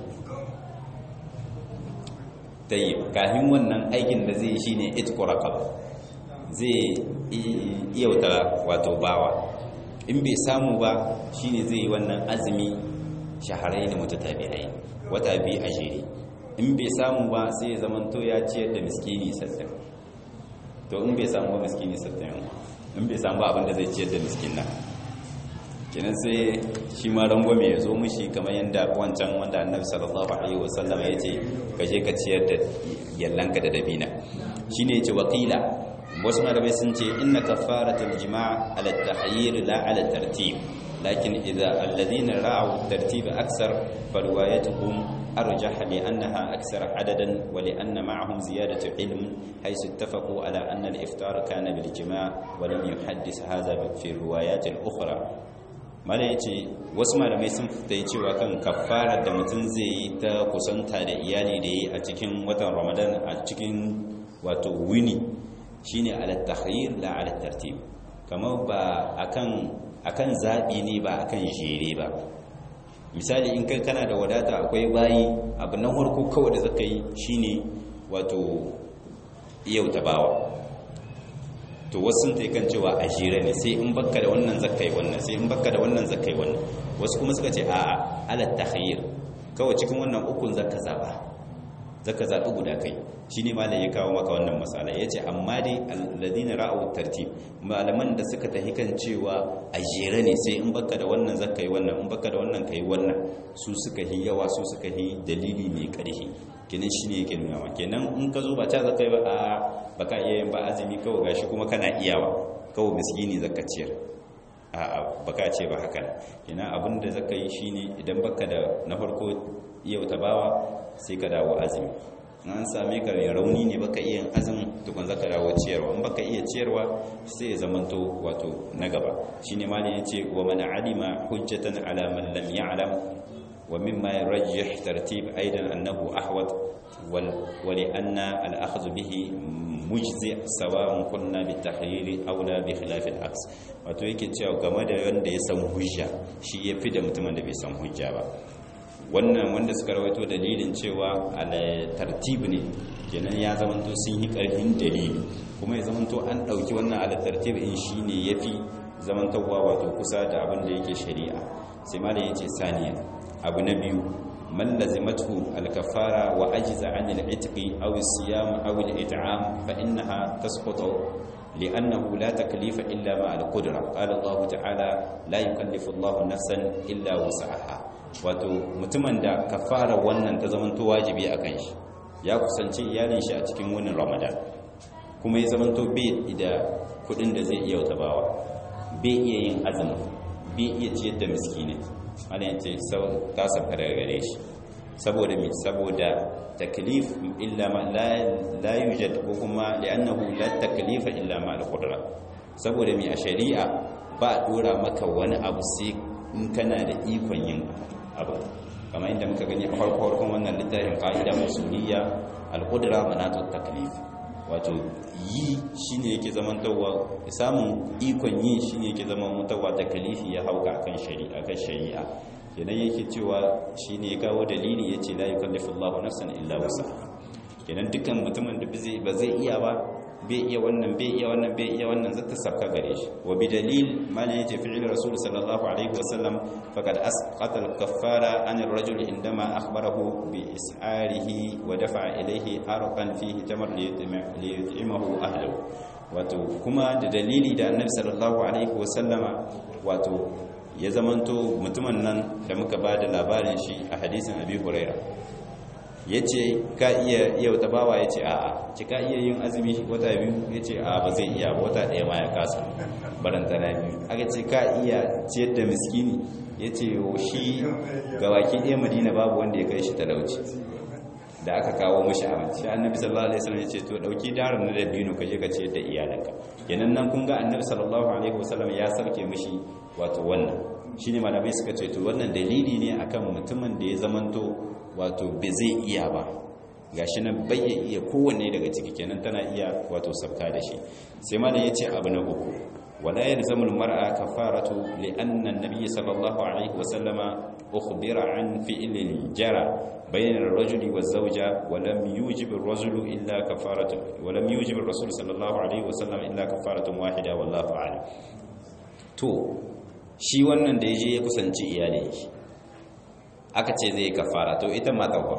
tayyib kafin wannan aikin da zai shine itqu raqab zai iyauta wato bawa in bai samu ba shine zai yi wannan azumi shaharai ne mutatabi'ai wata biyu a jere in bai samu ba sai ya zamanto ya ciyar da miskini sattin to in bai samu ba miskini sattin in bai samu ba abin da zai ciyar da miskin nan kenan sai shi ma rangwame ya zo mushi kamar yadda wancan wanda annabi sallallahu alaihi wasallam ya ce ka je ka ciyar da yallanka da dabina shine ya ce wakila wasu malamai sun ce inna kafaratul jima' ala tahyir la ala tartib lakin idza alladhina ra'u tartib aksar farwayatuhum arjah li annaha aksar adadan wa li anna ma'ahum ziyadatu ilm haythu ittafaqu ala anna al-iftar kana bil jima' wa lam yuhaddis hadha fi riwayat al-ukhra mala ya ce wasu malamai sun fita cewa kan kafara da mutum zai yi ta kusanta da iyali da yi a cikin watan ramadan a cikin wato wini shine ala takhyir la ala tartib kamar ba akan akan zabi ne ba akan jere ba misali in kai kana da wadata akwai bayi abu na farko kawai da zaka yi shine wato yau tabawa to wasu sun kan cewa a jere ne sai in bakka da wannan zakai wannan sai in bakka da wannan zakai wannan wasu kuma suka ce a'a ala takhayyur kawai cikin wannan ukun zaka zaba zaka zabi guda kai shine malam ya kawo maka wannan masala yace amma dai alladina ra'u tartib malaman da suka tahi kan cewa a jere ne sai in bakka da wannan zakai wannan in bakka da wannan kai wannan su suka hi yawa su suka hi dalili mai karfi kenan shine yake nuna ma kenan in ka zo ba ta zaka yi ba a baka iya yin ba azumi kawai gashi kuma kana iyawa kawai miskini zaka ciyar a baka ce ba haka kenan abin da zaka yi shine idan baka da na farko yau ta bawa sai ka dawo azumi an same ka mai rauni ne baka iya azumin tukun zaka dawo ciyarwa in baka iya ciyarwa sai ya zamanto wato na gaba shine malin yace wa man alima hujjatan ala man lam ya'lam ومما يرجح ترتيب أيضا أنه أحوط ولأن الأخذ به مجزئ سواء قلنا بالتخيير أو لا بخلاف العكس wato yake cewa game da wanda ya san hujja shi ya fi da mutumin da bai san hujja ba wannan wanda suka rawaito dalilin cewa ala tartib ne kenan ya zamanto sun yi karfin dalili kuma ya zamanto an ɗauki wannan ala tartib in shi ne ya fi zamantowa wato kusa da abin da yake shari'a sai malam yace saniya abu na biyu man lazimatu al-kafara wa ajza 'an al-itqi aw as-siyam aw al-it'am fa innaha tasqutu li'annahu la taklifa illa ma al-qudra qala Allah ta'ala la yukallifu Allah nafsan illa wus'aha wato mutumin da kafara wannan ta zamanto wajibi akan shi ya kusanci iyalin shi a cikin wannan Ramadan kuma ya zamanto bai da kudin da zai iya wata bawa bai iya yin azumi bai iya ciyar da miskini ana yin ce ta sauka daga gare shi saboda mai saboda taklif illa ma la yujad ko kuma li'annahu la taklifa illa ma al-qudra saboda mai a shari'a ba a dora maka wani abu sai in kana da ikon yin abu kamar inda muka gani a farko farkon wannan littafin qa'ida musuliyya al-qudra manatut taklif wato yi shine yake zamantawa samun ikon yi shine yake zamantawa da kalifi ya hauka akan shari'a kan shari'a kenan yake cewa shine ya kawo dalili yace la yukallifu Allahu nafsan illa wusaha kenan dukkan mutumin da ba zai iya ba bai iya wannan bai iya wannan bai iya wannan zata sabka gare shi wa bi dalil mana yace fi'il rasul sallallahu alaihi wasallam faqad asqata al-kaffara an ar-rajul indama akhbarahu bi is'arihi wa dafa'a ilayhi arqan fihi tamar li yut'imahu ahlihi wato kuma da dalili da annabi sallallahu alaihi wasallama wato ya zamanto mutumin nan da muka bada labarin shi a hadisin abi hurairah ya ce ka iya yau ta bawa ya ce a'a ci ka iya yin azumi wata biyu ya ce a ba zai iya ba wata ɗaya ma ya kasa barantana biyu aka ce ka iya ciyar da miskini ya ce shi ga waki ɗaya madina babu wanda ya kai shi talauci da aka kawo mashi abinci annabi sallallahu alaihi wasallam ya ce to dauki darin na dabino ka je ka ciyar da iyalanka kenan nan kun ga annabi sallallahu alaihi wasallam ya sauke mishi wato wannan shine malamai suka ce to wannan dalili ne akan mutumin da ya zamanto wato bai zai iya ba gashi nan bai iya kowanne daga ciki kenan tana iya wato sabka da shi sai malam yace abu na uku wala yalzamu almar'a kafaratu li anna an-nabiy sallallahu alaihi wa sallama ukhbira an fi'lin jara bayna ar-rajuli waz-zawja wa lam yujib ar-rajulu illa kafaratu wa lam yujib ar-rasul sallallahu alaihi wa sallam illa kafaratun wahida wallahu a'lam to shi wannan da yaje ya kusanci iyalin shi aka ce zai kafara to ita mata ba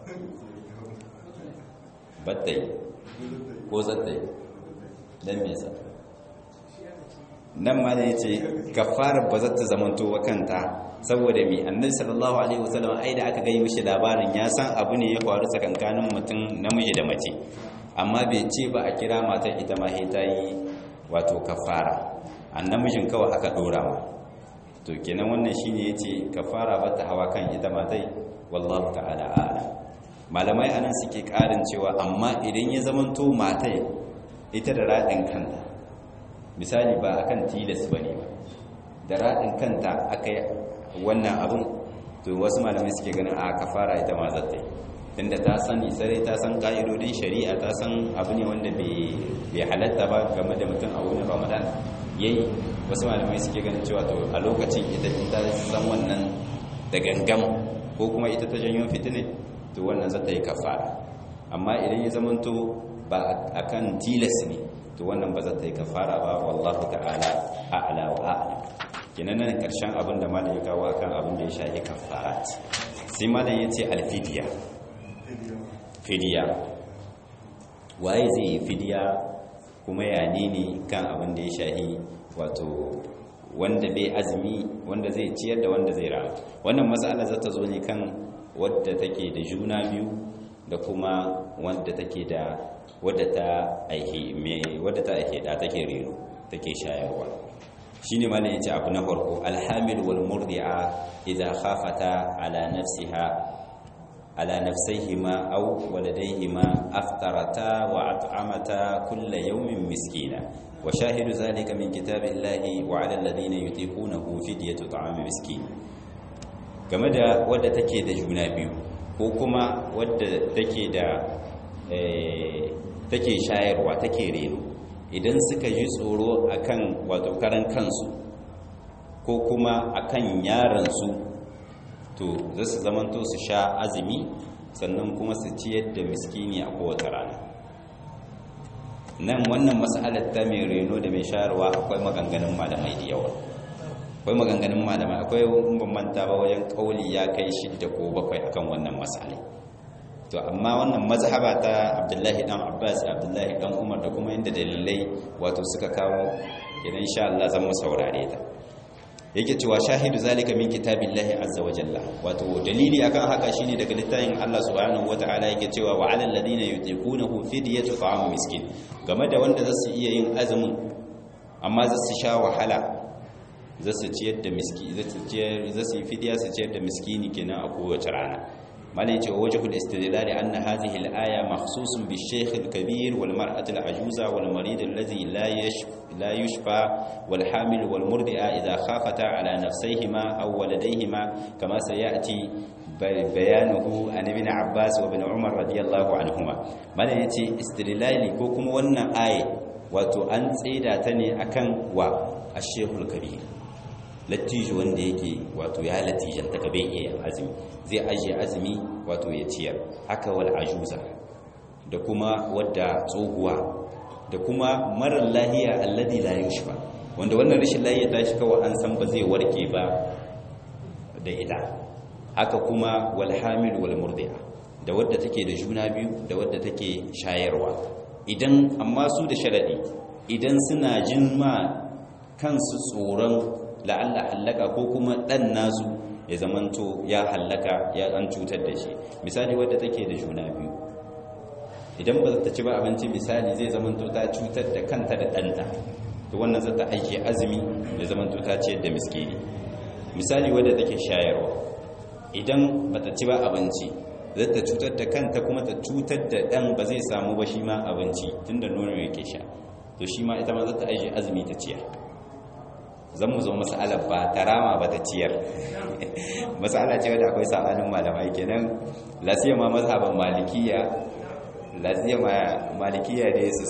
battai ko zattai don mesa nan ma ne ce kafara ba za ta zamanto wa kanta saboda mi annabi sallallahu alaihi wasallam ai da aka gai mishi labarin ya san abu ne ya faru tsakankanin mutum namiji da mace amma bai ce ba a kira matar ita ma ta yi wato kafara an namijin kawai aka dora ma to kenan wannan shine yace kafara ba ta hawa kan ita matai wallahu ta'ala a'lam malamai anan suke karin cewa amma idan ya zamanto matai ita da radin kanta misali ba akan tilas bane ba da radin kanta akai wannan abun to wasu malamai suke ganin a kafara ita ma zata tunda ta sani sarai ta san ka'idodin shari'a ta san abu ne wanda bai halatta ba game da mutum a wurin ramadan yayi wasu malamai suke ganin cewa to a lokacin ita ta san wannan da gangam ko kuma ita ta janyo fitine to wannan zata yi kafara amma idan ya zamanto ba akan tilas ne to wannan ba zata yi kafara ba wallahu ta'ala a'la wa a'lam kenan nan karshen abin da malam ya kawo akan abin da ya shafi kafarat sai malam ya ce alfidiya fidiya waye zai yi fidiya kuma ya ne kan abin da ya shahi wato wanda bai azumi wanda zai ciyar da wanda zai rama wannan matsala za ta zo ne kan wadda take da juna biyu da kuma wadda take da wadda ta aihe wadda ta aihe da take reno take shayarwa shine malam yace abu na farko alhamil wal murdi'a idza khafata ala nafsiha على نفسيهما أو ولديهما أفطرتا وأطعمتا كل يوم مسكينا وشاهد ذلك من كتاب الله وعلى الذين يطيقونه فدية طعام مسكين game da wadda take da juna biyu ko kuma wadda take da take shayarwa take reno idan suka ji tsoro akan wato karan kansu ko kuma akan yaransu to za su zamanto su sha azumi sannan kuma su ciyar da miskini a kowace rana nan wannan matsalar ta mai reno da mai shayarwa akwai maganganun malamai da yawa akwai maganganun malamai akwai ban manta ba wajen kauli ya kai shidda ko bakwai akan wannan masalai to amma wannan mazhaba ta Abdullahi dan Abbas Abdullahi dan Umar da kuma inda dalilai wato suka kawo idan insha Allah zan mu saurare ta yake cewa shahidu zalika min kitabillahi azza wa jalla wato dalili akan haka shine daga littafin Allah subhanahu wataala yake cewa wa alal ladina yutiqunahu fidyatu ta'am miskin game da wanda zasu iya yin azumin amma zasu sha wahala zasu ciyar da miski zasu ciyar zasu yi fidya su ciyar da miskini kenan a kowace rana malai ce wajhul istidlal anna hadhihi al-aya makhsusun bi shaykh al-kabir wal mar'ati al-ajuza wal marid alladhi la yashfa لا يشفى والحامل والمرضع إذا خافتا على نفسيهما أو ولديهما كما سيأتي بيانه عن ابن عباس وابن عمر رضي الله عنهما ما يأتي استدلالي كوكم وانا آية wato an tsida ta ne akan wa ashehul kabir lattijo wanda yake wato ya latijan ta bai iya azumi zai ajiye azumi wato ya ciyar haka wal ajuza da kuma wadda tsohuwa da kuma marar lahiya alladi la yushfa wanda wannan rashin lahiya ta shi kawai an san ba zai warke ba da ita haka kuma wal hamil wal murdi'a da wadda take da juna biyu da wadda take shayarwa idan amma su da sharadi idan suna jin ma kansu tsoron la'alla hallaka ko kuma dan nasu ya zamanto ya hallaka ya an cutar da shi misali wadda take da juna biyu idan ba ta ci ba abinci misali zai zamanto ta cutar da kanta da ɗanta to wannan za ta aiki azumi da zamanto ta ciyar da miskini misali wadda take shayarwa idan ba ta ci ba abinci zai ta cutar da kanta kuma ta cutar da ɗan ba zai samu ba shi ma abinci tun da nono yake sha to shi ma ita ma za ta aiki azumi ta ciyar zan mu zo mas'alar ba ta rama ba ta ciyar mas'ala ce wadda akwai sa'anin malamai kenan lasiya ma mazhaban malikiya laziya malikiya da su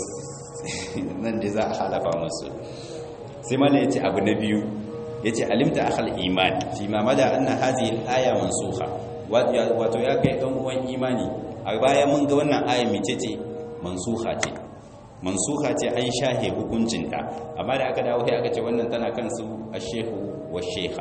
nan da za a halafa musu sai mana ya ce abu na biyu ya ce alimta akhal iman fi ma mada anna hazihi al-aya mansukha wato ya kai dan uwan imani a baya mun ga wannan aya mece ce mansukha ce mansukha ce an shahe hukuncinta amma da aka dawo sai aka ce wannan tana kan su ashehu wa shekha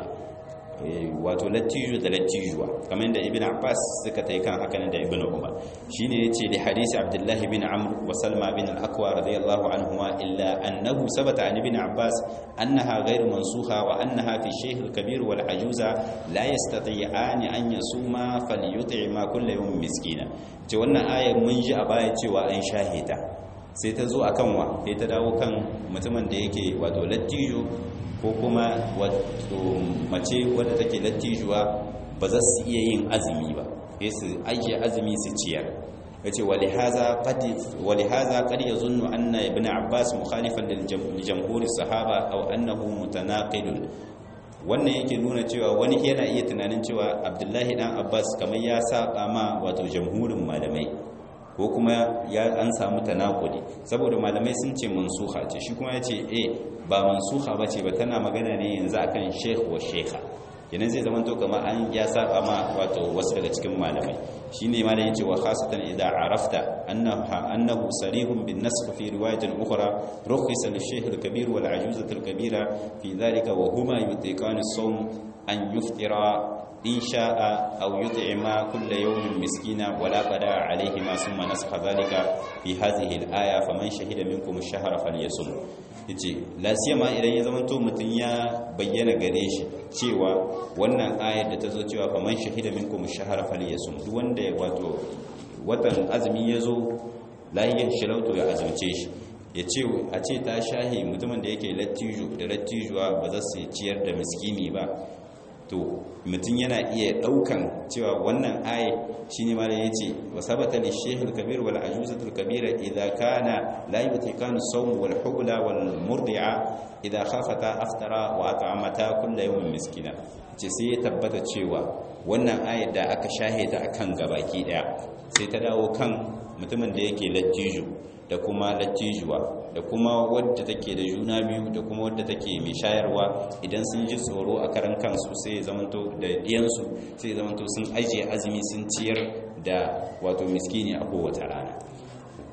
wato lattijo da lattijuwa kamar da ibn abbas suka ta yi kan haka da ibn umar shine yace da hadisi abdullah bin amr wa salma bin al-aqwa radiyallahu anhuma illa annahu sabata an ibn abbas annaha ghayr mansukha wa annaha fi shaykh al-kabir wal ajuza la yastati'an an yasuma falyut'ima kull yawm miskina ce wannan ayar mun ji a baya cewa an shahida sai ta zo akan wa sai ta dawo kan mutumin da yake wato lattijo ko kuma wato mace wadda take lattijuwa ba za su iya yin azumi ba sai su ajiye azumi su ciyar yace walihaza qad walihaza qad yazunnu anna ibn abbas mukhalifan lil jamhur sahaba aw annahu mutanaqidun wannan yake nuna cewa wani yana iya tunanin cewa abdullahi dan abbas kamar ya saba ma wato jamhurin malamai ko kuma ya an samu tanakudi saboda malamai sun ce mansuha ce shi kuma ya ce eh ba mansuha ba ce ba tana magana ne yanzu akan sheikh wa shekha kenan zai zama to kamar an ya saba ma wato wasu daga cikin malamai shine ma da yace wa khasatan idza arafta annaha annahu sarihun bin nasx fi riwayatin ukhra rukhisa lil shaykh al kabir wal ajuzah al kabira fi dhalika wa huma yutiqan as-sawm an yuftira إن شاء أو يطعم كل يوم مسكينا ولا قضاء عليهما ثم نسخ ذلك في هذه الآية فمن شهد منكم الشهر فليصم yace lasiyama idan ya zamanto mutum ya bayyana gare shi cewa wannan ayar da ta zo cewa fa man shahida minkum ash-shahra falyasum duk wanda wato watan azumi ya zo lahiyar shirauto ya azumce shi ya ce a ce ta shahi mutumin da yake lattijo da lattijuwa ba za su ciyar da miskini ba to mutum yana iya daukan cewa wannan aye shine ma da yace wa sabata li shaykhul kabir wal ajuzatul kabira idha kana la yutikanu sawm wal hubla wal murdi'a idha khafata aftara wa at'amata kull yawmin miskina ce sai ya tabbata cewa wannan ayar da aka shahida akan gabaki daya sai ta dawo kan mutumin da yake lattijo da kuma lattijuwa da kuma wadda take da juna biyu da kuma wadda take mai shayarwa idan sun ji tsoro a karan kansu sai zamanto da diyansu sai zamanto sun ajiye azumi sun ciyar da wato miskini a kowace rana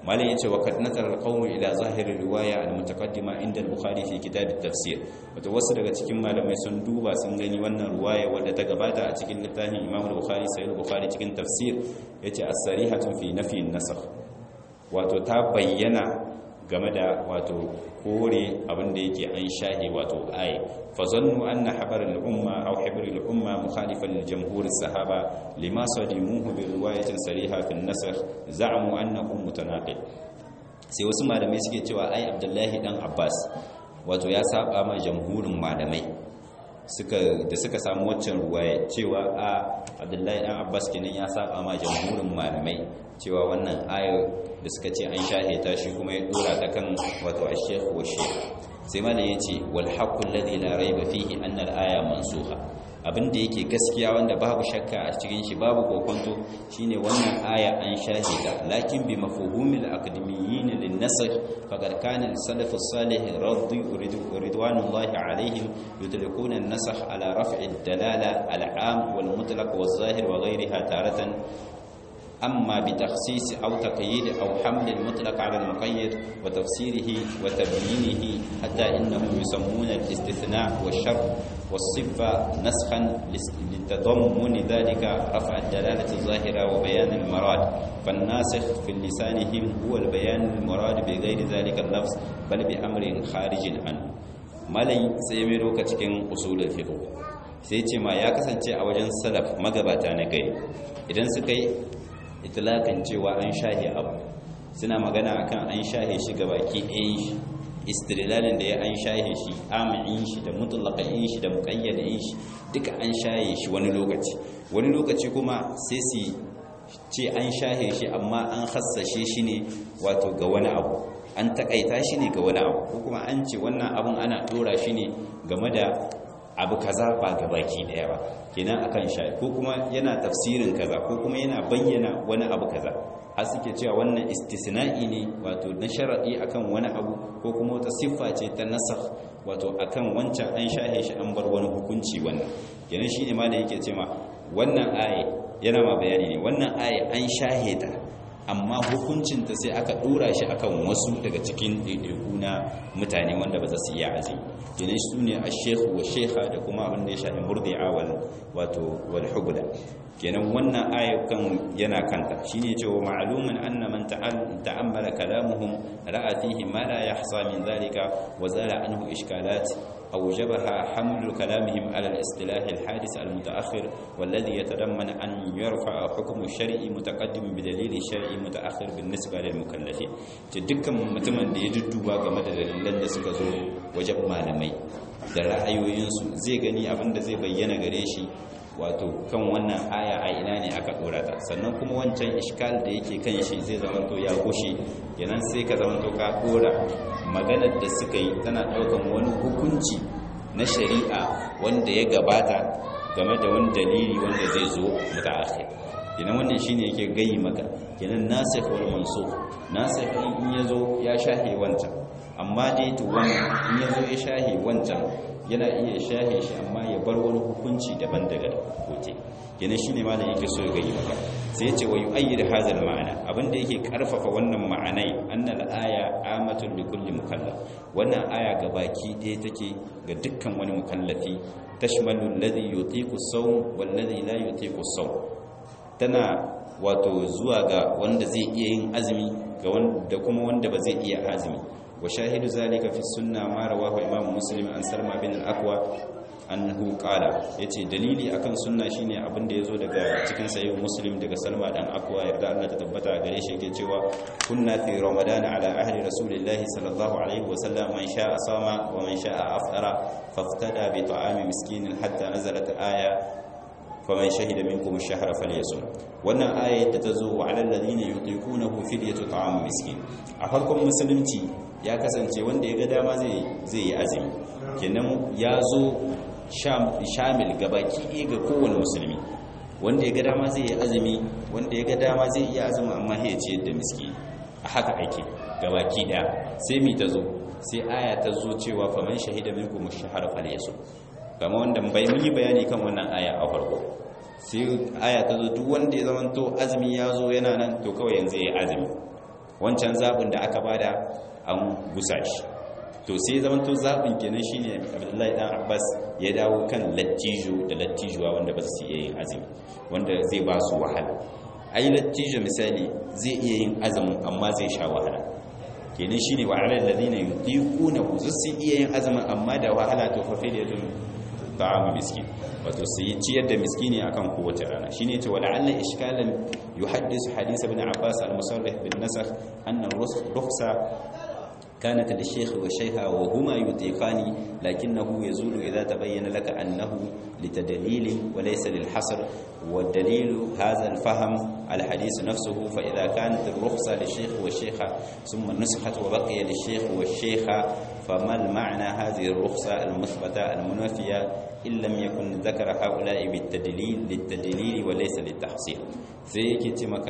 malin yace wa kad nazara alqawm ila zahir riwaya almutaqaddima inda al-bukhari fi kitab at-tafsir wato wasu daga cikin malamai sun duba sun gani wannan riwaya wadda ta gabata a cikin littafin imam al-bukhari sahih al-bukhari cikin tafsir yace as-sarihatu fi nafi an-nasakh wato ta bayyana game da wato kore abinda yake an shahi wato ayi fa zannu anna habar al-umma aw hibr al-umma mukhalifan lil jamhur as-sahaba lima sadimuhu bi riwayatin sariha fi an-nasakh za'amu annahu mutanaqid sai wasu malamai suke cewa ai abdullahi dan abbas wato ya saba ma jamhurin malamai suka da suka samu waccan ruwaya cewa a abdullahi dan abbas kenan ya saba ma jamhurin malamai cewa wannan ayo da suka ce an shahe ta shi kuma ya dora ta kan wato ash-shaykh wa shaykh sai malam yace wal haqqu alladhi la rayba fihi anna al-aya mansukha abinda yake gaskiya wanda babu shakka a cikin shi babu kokonto shine wannan aya an shahe ta lakin bi mafhumil akademiyyin lin-nasakh faqad kana al-salaf as-salih radhi ridwanullahi alaihim yudrikuna an-nasakh ala raf'i ad-dalala al-'am wal-mutlaq waz-zahir wa ghayriha taratan أما بتخصيص أو تقييد أو حمل المطلق على المقيد وتفسيره وتبيينه حتى إنهم يسمون الاستثناء والشرط والصفة نسخا لتضمن ذلك رفع الدلالة الظاهرة وبيان المراد فالناسخ في لسانهم هو البيان المراد بغير ذلك اللفظ بل بأمر خارج عنه malai sai mai roka cikin usulul fiqh sai ce ma ya kasance a wajen salaf magabata na gari idan suka yi itilakan cewa an shahe abu suna magana akan an shahe shi ga baki ɗayan shi istirilalin da ya an shahe shi amin shi da mutulakan shi da muƙayyadin shi duka an shahe shi wani lokaci wani lokaci kuma sai su ce an shahe shi amma an hassashe shi ne wato ga wani abu an takaita shi ne ga wani abu ko kuma an ce wannan abun ana ɗora shi ne game da abu kaza ba ga baki daya ba kenan akan sha ko kuma yana tafsirin kaza ko kuma yana bayyana wani abu kaza har suke cewa wannan istisna'i ne wato na sharadi akan wani abu ko kuma wata siffa ce ta nasakh wato akan wancan an shahe shi an bar wani hukunci wannan kenan shine ma da yake cewa wannan aye yana ma bayani ne wannan aye an shahe ta amma hukuncinta sai aka dora shi akan wasu daga cikin ɗaiɗaiku na mutane wanda ba za su iya azumi kenan su ne a shekhu wa shekha da kuma abin da ya shafi murdi'a wal wato wal hubla kenan wannan ayyukan yana kanta shine cewa ma'lumun anna man ta'ammala kalamuhum ra'a fihi ma la yahsa min dhalika wa zala anhu ishkalat أوجبها حمل كلامهم على الاصطلاح الحادث المتأخر والذي يتضمن أن يرفع حكم الشرعي متقدم بدليل شرعي متأخر بالنسبة للمكلفين تدكا متمن da ya dudduba game da dalilan da suka zo wajen malamai da ra'ayoyinsu zai gani abin da zai bayyana gare shi wato kan wannan aya a ina ne aka dora ta sannan kuma wancan iskal da yake kan shi zai zamanto ya gushe kenan sai ka zamanto ka dora maganar da suka yi tana daukan wani hukunci na shari'a wanda ya gabata game da wani dalili wanda zai zo daga akhir kenan wannan shine yake gayi maka kenan nasikh wal mansukh nasikh in yazo ya shahe wancan amma dai to wannan in yazo ya shahe wancan yana iya shahe shi amma ya bar wani hukunci daban daga koke kenan shine malam yake so ya gayi maka sai ya ce wa yu'ayyid hadha al-ma'ana abinda yake karfafa wannan ma'anai annal aya amatun li kulli mukallaf wannan aya gabaki ɗaya take ga dukkan wani mukallafi tashmalu alladhi yutiqu as-sawm wal ladhi la yutiqu as-sawm tana wato zuwa ga wanda zai iya yin azumi ga wanda kuma wanda ba zai iya azumi wa shahidu zalika fi sunna ma rawahu imam muslim an salma bin al-aqwa annahu qala yace dalili akan sunna shine abin da yazo daga cikin sahih muslim daga salma dan aqwa yarda Allah ta tabbata gare shi yake cewa kunna fi ramadan ala ahli rasulillahi sallallahu alaihi wa sallam man sha'a sama wa man sha'a aftara faftada bi ta'ami miskin hatta nazalat aya faman shahida minkum ash-shahra falyasum wannan ayat da tazo wa alal ladina yutiqunahu fidyatu ta'am miskin a farkon musulunci ya kasance wanda ya ga dama zai zai yi azumi kenan ya zo shamil gabaki ɗaya ga kowane musulmi wanda ya ga dama zai yi azumi wanda ya ga dama zai iya azumi amma ya ce yadda miski a haka ake gabaki ɗaya sai mi ta zo sai aya ta zo cewa faman shahida minkum ash-shahra falyasum kama wanda bai mun yi bayani kan wannan aya a farko sai aya ta zo duk wanda ya zama to azumi ya zo yana nan to kawai yanzu ya azumi wancan zabin da aka bada an gusa shi to sai zaman to zabin kenan shine Abdullahi dan Abbas ya dawo kan lattijo da lattijuwa wanda ba su iya yin azumi wanda zai ba su wahala ai lattijo misali zai iya yin azumin amma zai sha wahala kenan shine wa alal ladina yutiquna su iya yin azumin amma da wahala to fa fidiyatun ta'am miskin wato su yi ciyar da miskini akan kowace rana shine ce wala alla ishkalan yuhaddisu hadith ibn abbas al-musarrih bin nasakh anna rukhsa كانت للشيخ والشيخة وهما يطيقان لكنه يزول إذا تبين لك أنه لتدليل وليس للحصر والدليل هذا الفهم الحديث نفسه فإذا كانت الرخصة للشيخ والشيخة ثم نسخت وبقي للشيخ والشيخة فما المعنى هذه الرخصة المثبتة المنافية إن لم يكن ذكر هؤلاء بالتدليل للتدليل وليس للتحصيل سيكي تمك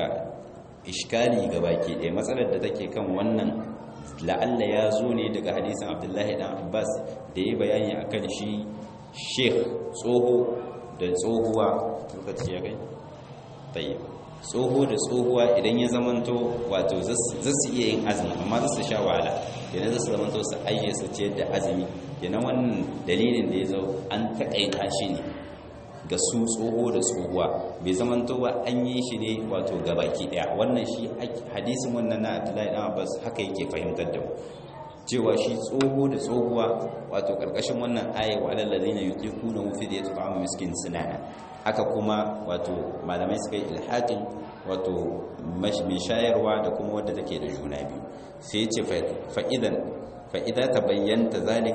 إشكالي gabaki ɗaya matsalar da take kan wannan la'alla ya zo ne daga hadisin abdullahi dan abbas da ya bayani akan shi sheikh tsoho da tsohuwa lokaci ya kai tayi tsoho da tsohuwa idan ya zamanto wato za su iya yin azumi amma za su sha wahala idan za su zamanto su ayye su ciyar da azumi kenan wannan dalilin da ya zo an taƙaita shi ne ga su tsoho da tsohuwa bai zamanto ba an yi shi ne wato gabaki daya wannan shi hadisin wannan na abdullahi dan abbas haka yake fahimtar da mu cewa shi tsoho da tsohuwa wato karkashin wannan aya wa alal ladina yutiquna fi da yat'amu miskin sunana haka kuma wato malamai suka yi ilhaqin wato mai shayarwa da kuma wadda take da juna biyu sai ya ce fa idan فإذا تبينت ذلك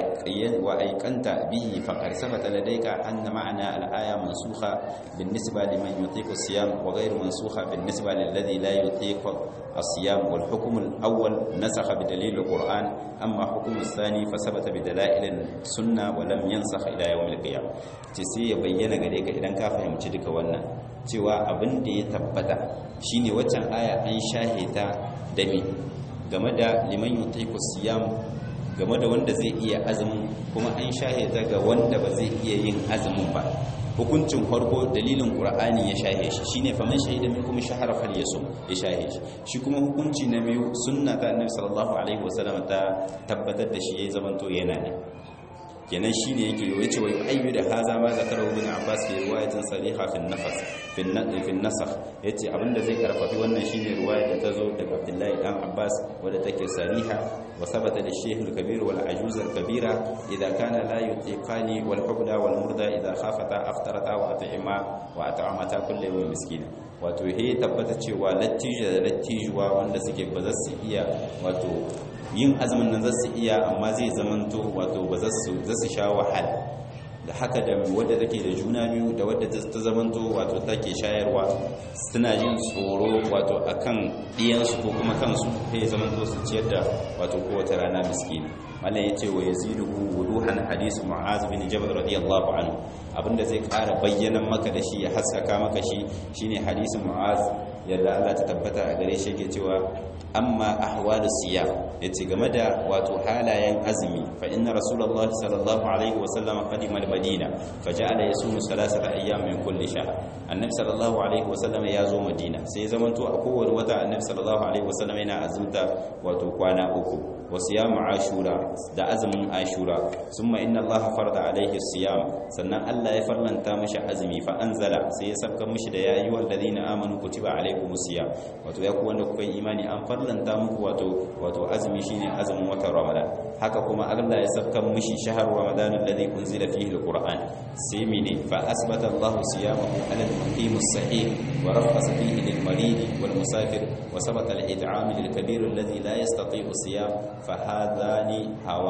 وأيقنت به فقد ثبت لديك أن معنى الآية منسوخة بالنسبة لمن يطيق الصيام وغير منسوخة بالنسبة للذي لا يطيق الصيام والحكم الأول نسخ بدليل القرآن أما حكم الثاني فثبت بدلائل السنة ولم ينسخ إلى يوم القيامة تسي يبين غريك إذا كافهم تلك وانا cewa abin da ya tabbata shine waccan aya an shahita da me game da liman yutiku siyam game da wanda zai iya azumin kuma an shahida ga wanda ba zai iya yin azumin ba hukuncin farko dalilin qur'ani ya shahe shi shine faman shahida minkum shahara falyasum ya shahe shi shi kuma hukunci na biyu sunna ta annabi sallallahu alaihi wasallam ta tabbatar da shi yayi zamanto yana ne kenan shine yake yi wace wai ayyu da haza ma zakara ibn abbas fi riwayatin sariha fi nafas fi fi nasakh yace abinda zai karfafi wannan shine riwaya da tazo daga abdullahi dan abbas wadda take sariha wa sabata da shaykh al-kabir wal ajuz al-kabira idha kana la yutiqani wal hubla wal murda idha khafata aftarata wa at'ima wa at'amata kullu yawmin miskina wato he tabbata cewa lattija da lattijuwa wanda suke ba za su iya wato yin azumin nan zasu iya amma zai zamanto wato ba za su sha wahala da haka da wadda take da juna biyu da wadda ta zamanto wato take shayarwa suna jin tsoro wato akan ɗiyansu ko kuma kansu sai zamanto su ciyar da wato kowace rana miskini mallan yace wa yaziduhu wuduhan hadith mu'az bin jabal radiyallahu anhu abinda zai ƙara bayyana maka da shi ya haskaka maka shi shine hadisin mu'az yadda Allah ta tabbata a gare shi yake cewa amma ahwalu siyam yace game da wato halayen azumi fa inna rasulullah sallallahu alaihi wa sallam qadima al-madina faja'ala yasumu salasata ayyam min kulli shahr annabi sallallahu alaihi wa sallam ya zo madina sai zamanto a kowace wata annabi sallallahu alaihi wa sallam yana azumta wato kwana uku wa siyamu ashura da azumin ashura summa inna allaha farada alaihi siyam sannan Allah ya farlanta mishi azumi fa anzala sai ya sabka mishi da ya ayyuhal ladina amanu kutiba alaikumus siyam wato ya ku wanda kuka yi imani an farlanta muku wato wato azumi shine azumin watan ramadan haka kuma Allah ya sabka mishi shahar ramadan alladhi unzila fihi alquran sai mene fa asbata Allah siyamahu ala al-muqim as-sahih wa rafasa fihi lil-marid wal-musafir wa sabata al-it'am lil-kabir alladhi la yastati'u siyam fa hadani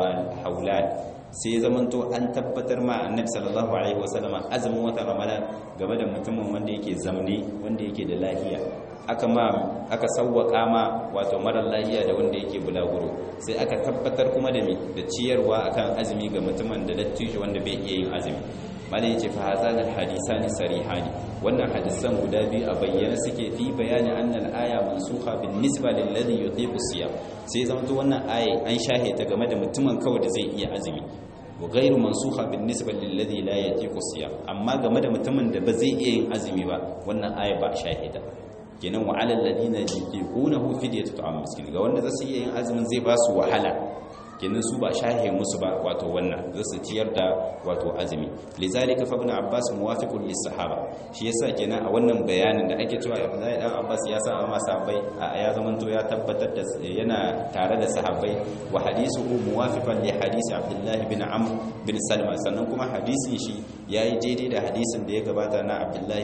hawlan sai zamanto an tabbatar ma annabi sallallahu alaihi wasallama azumin watan ramadan game da mutumin wanda yake zamne wanda yake da lafiya aka ma aka sawwaka ma wato marar lafiya da wanda yake bulaguro sai aka tabbatar kuma da mi da ciyarwa akan azumi ga mutumin da dattijo wanda bai iya yin azumi malai yace fa hazan alhadisani sarihani wannan hadisan guda biyu a bayyana suke fi bayani annal aya mansukha bin nisba lil ladhi yutiqu siyam sai zama to wannan aya an shahe ta game da mutumin kawai da zai iya azumi wa ghairu mansukha bin nisba lil ladhi la yutiqu siyam amma game da mutumin da ba zai iya yin azumi ba wannan aya ba shahida kenan wa alal ladina yuqunahu fidyatu ta'am miskin ga wanda zasu iya yin azumin zai ba su wahala kenan su ba shahe musu ba wato wannan za su ciyar da wato azumi lizalika fa ibn abbas muwafiqun lis sahaba shi yasa kenan a wannan bayanin da ake cewa Abdullahi dan Abbas ya sa ma sahabbai a ya zamanto ya tabbatar da yana tare da sahabbai wa hadisuhu muwafiqan li hadisi Abdullah bin Amr bin Salma sannan kuma hadisin shi yayi daidai da hadisin da ya gabata na Abdullah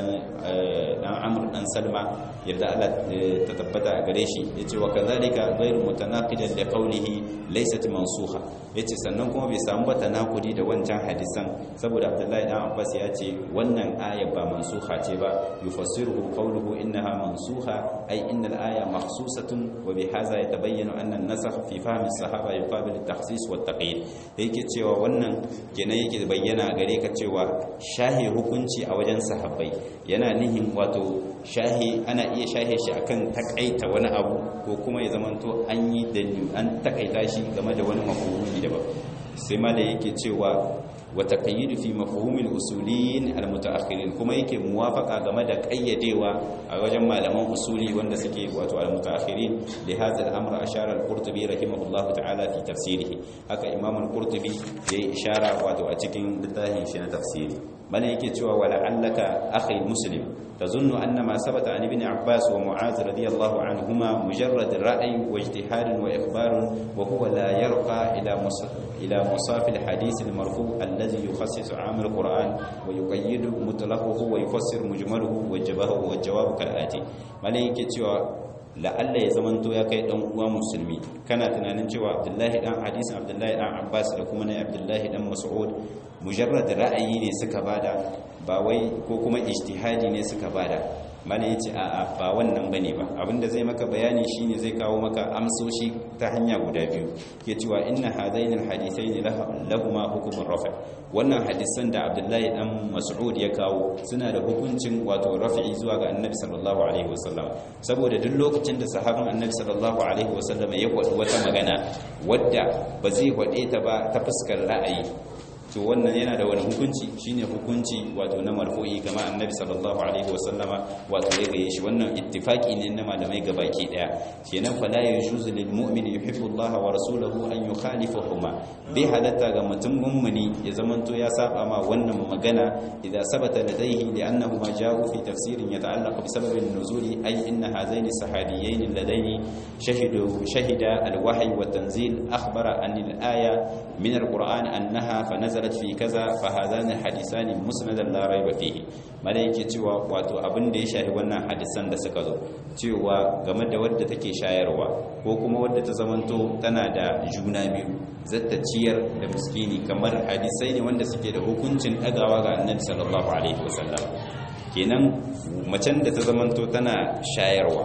dan Amr dan Salma yadda Allah ta tabbata a gare shi yace wa kadhalika ghayru mutanaqidan li qawlihi laysat mansukha yace sannan kuma bai samu ba tanakudi da wancan hadisan saboda Abdullahi dan Abbas ya ce wannan aya ba mansukha ce ba yufassiruhu qawluhu innaha mansukha ay innal aya makhsusatun wa bihadha yatabayyanu anna an-nasakh fi fahmi as-sahaba yuqabil at-takhsis wa at-taqyid yake cewa wannan kenan yake bayyana gare ka cewa shahi hukunci a wajen sahabbai yana nihin wato shahi ana iya shahe shi akan takaita wani abu ko kuma ya zamanto an yi dalil an takaita shi game da wani mafhumi daban sai ma da yake cewa wa taqayyid fi mafhumil usuliyin almutaakhirin kuma yake muwafaqa game da kayyadewa a wajen malaman usuli wanda suke wato almutaakhirin li hadha al-amr ashara al-qurtubi rahimahullahu ta'ala fi tafsirihi haka imam al-qurtubi yayi ishara wato a cikin littafin shi na tafsiri bana yake cewa wala allaka akhi muslim تظن أن ما ثبت عن ابن عباس ومعاذ رضي الله عنهما مجرد رأي واجتهاد وإخبار وهو لا يرقى إلى إلى مصاف الحديث المرفوع الذي يخصص عام القرآن ويقيد مطلقه ويفسر مجمله وجوابه والجواب كالآتي ملائكة cewa la'alla ya zamanto ya kai dan uwa musulmi kana tunanin cewa Abdullahi dan hadisin Abdullahi dan Abbas da kuma na Abdullahi dan Mas'ud mujarrad ra'ayi ne suka bada ba wai ko kuma ijtihadi ne suka bada mana yace a'a ba wannan bane ba abinda zai maka bayani shine zai kawo maka amsoshi ta hanya guda biyu ke cewa inna hadaini alhadithaini lahuma hukumur rafa wannan hadisan da Abdullahi dan Mas'ud ya kawo suna da hukuncin wato rafi'i zuwa ga Annabi sallallahu alaihi wasallam saboda duk lokacin da sahabin Annabi sallallahu alaihi wasallam ya kwadi wata magana wadda ba zai kwade ta ba ta fuskar ra'ayi to wannan yana da wani hukunci shine hukunci wato na marfu'i kama annabi sallallahu alaihi wasallama wato ya gaye shi wannan ittifaki ne na malamai gabaki daya kenan fala yajuzu lil mu'min yuhibbu Allah wa rasuluhu an yukhalifahuma bi halatta ga mutum mummuni ya zamanto ya saba ma wannan magana idan sabata ladaihi li annahuma ja'u fi tafsirin yata'allaqu bi sababin nuzuli ay inna hadaini sahabiyain ladaini shahidu shahida al-wahyi wa tanzil akhbara an al-aya min al-qur'an annaha fa nazalat fi kaza fa hadani hadisani musnadan la raiba fihi malaike cewa wato abin da ya shahi wannan hadisan da suka zo cewa game da wadda take shayarwa ko kuma wadda ta zamanto tana da juna biyu zata ciyar da miskini kamar hadisai ne wanda suke da hukuncin dagawa ga annabi sallallahu alaihi wasallam kenan macen da ta zamanto tana shayarwa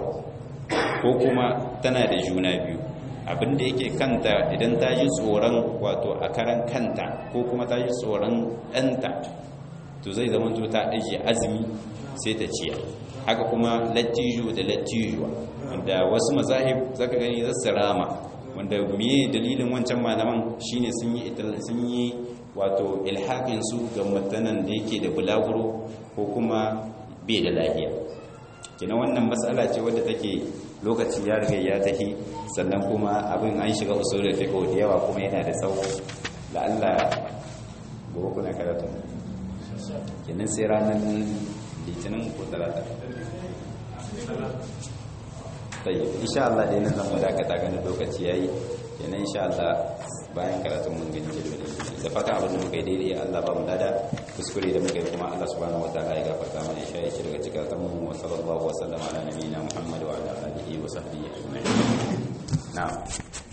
ko kuma tana da juna biyu abinda yake kanta idan ta ji tsoron wato a karan kanta ko kuma ta ji tsoron ɗanta to zai zama to ta ajiye azumi sai ta ciya haka kuma lattijo da lattijuwa wanda wasu mazahib zaka gani za su rama wanda miye dalilin wancan malaman shine sun yi sun yi wato ilhaƙin su ga mutanen da yake da bulaguro ko kuma bai da lafiya kina wannan matsala ce wadda take lokaci ya riga ya tahi sannan kuma abin an shiga usulul fiqh da yawa kuma yana da tsawo la Allah gobe kuna karatu kenan sai ranar litinin ko talata tayyib insha Allah dai nan zan dakata ganin lokaci yayi kenan insha Allah bayan karatun mun gani jirgin da fata abin da muka yi daidai Allah ba mu lada kuskure da muka yi kuma Allah subhanahu wataala ya gafarta mana ya shaye shi daga cikin mu wa sallallahu wa sallama ala nabiyina Muhammad wa ala alihi wa sahbihi ajma'in na'am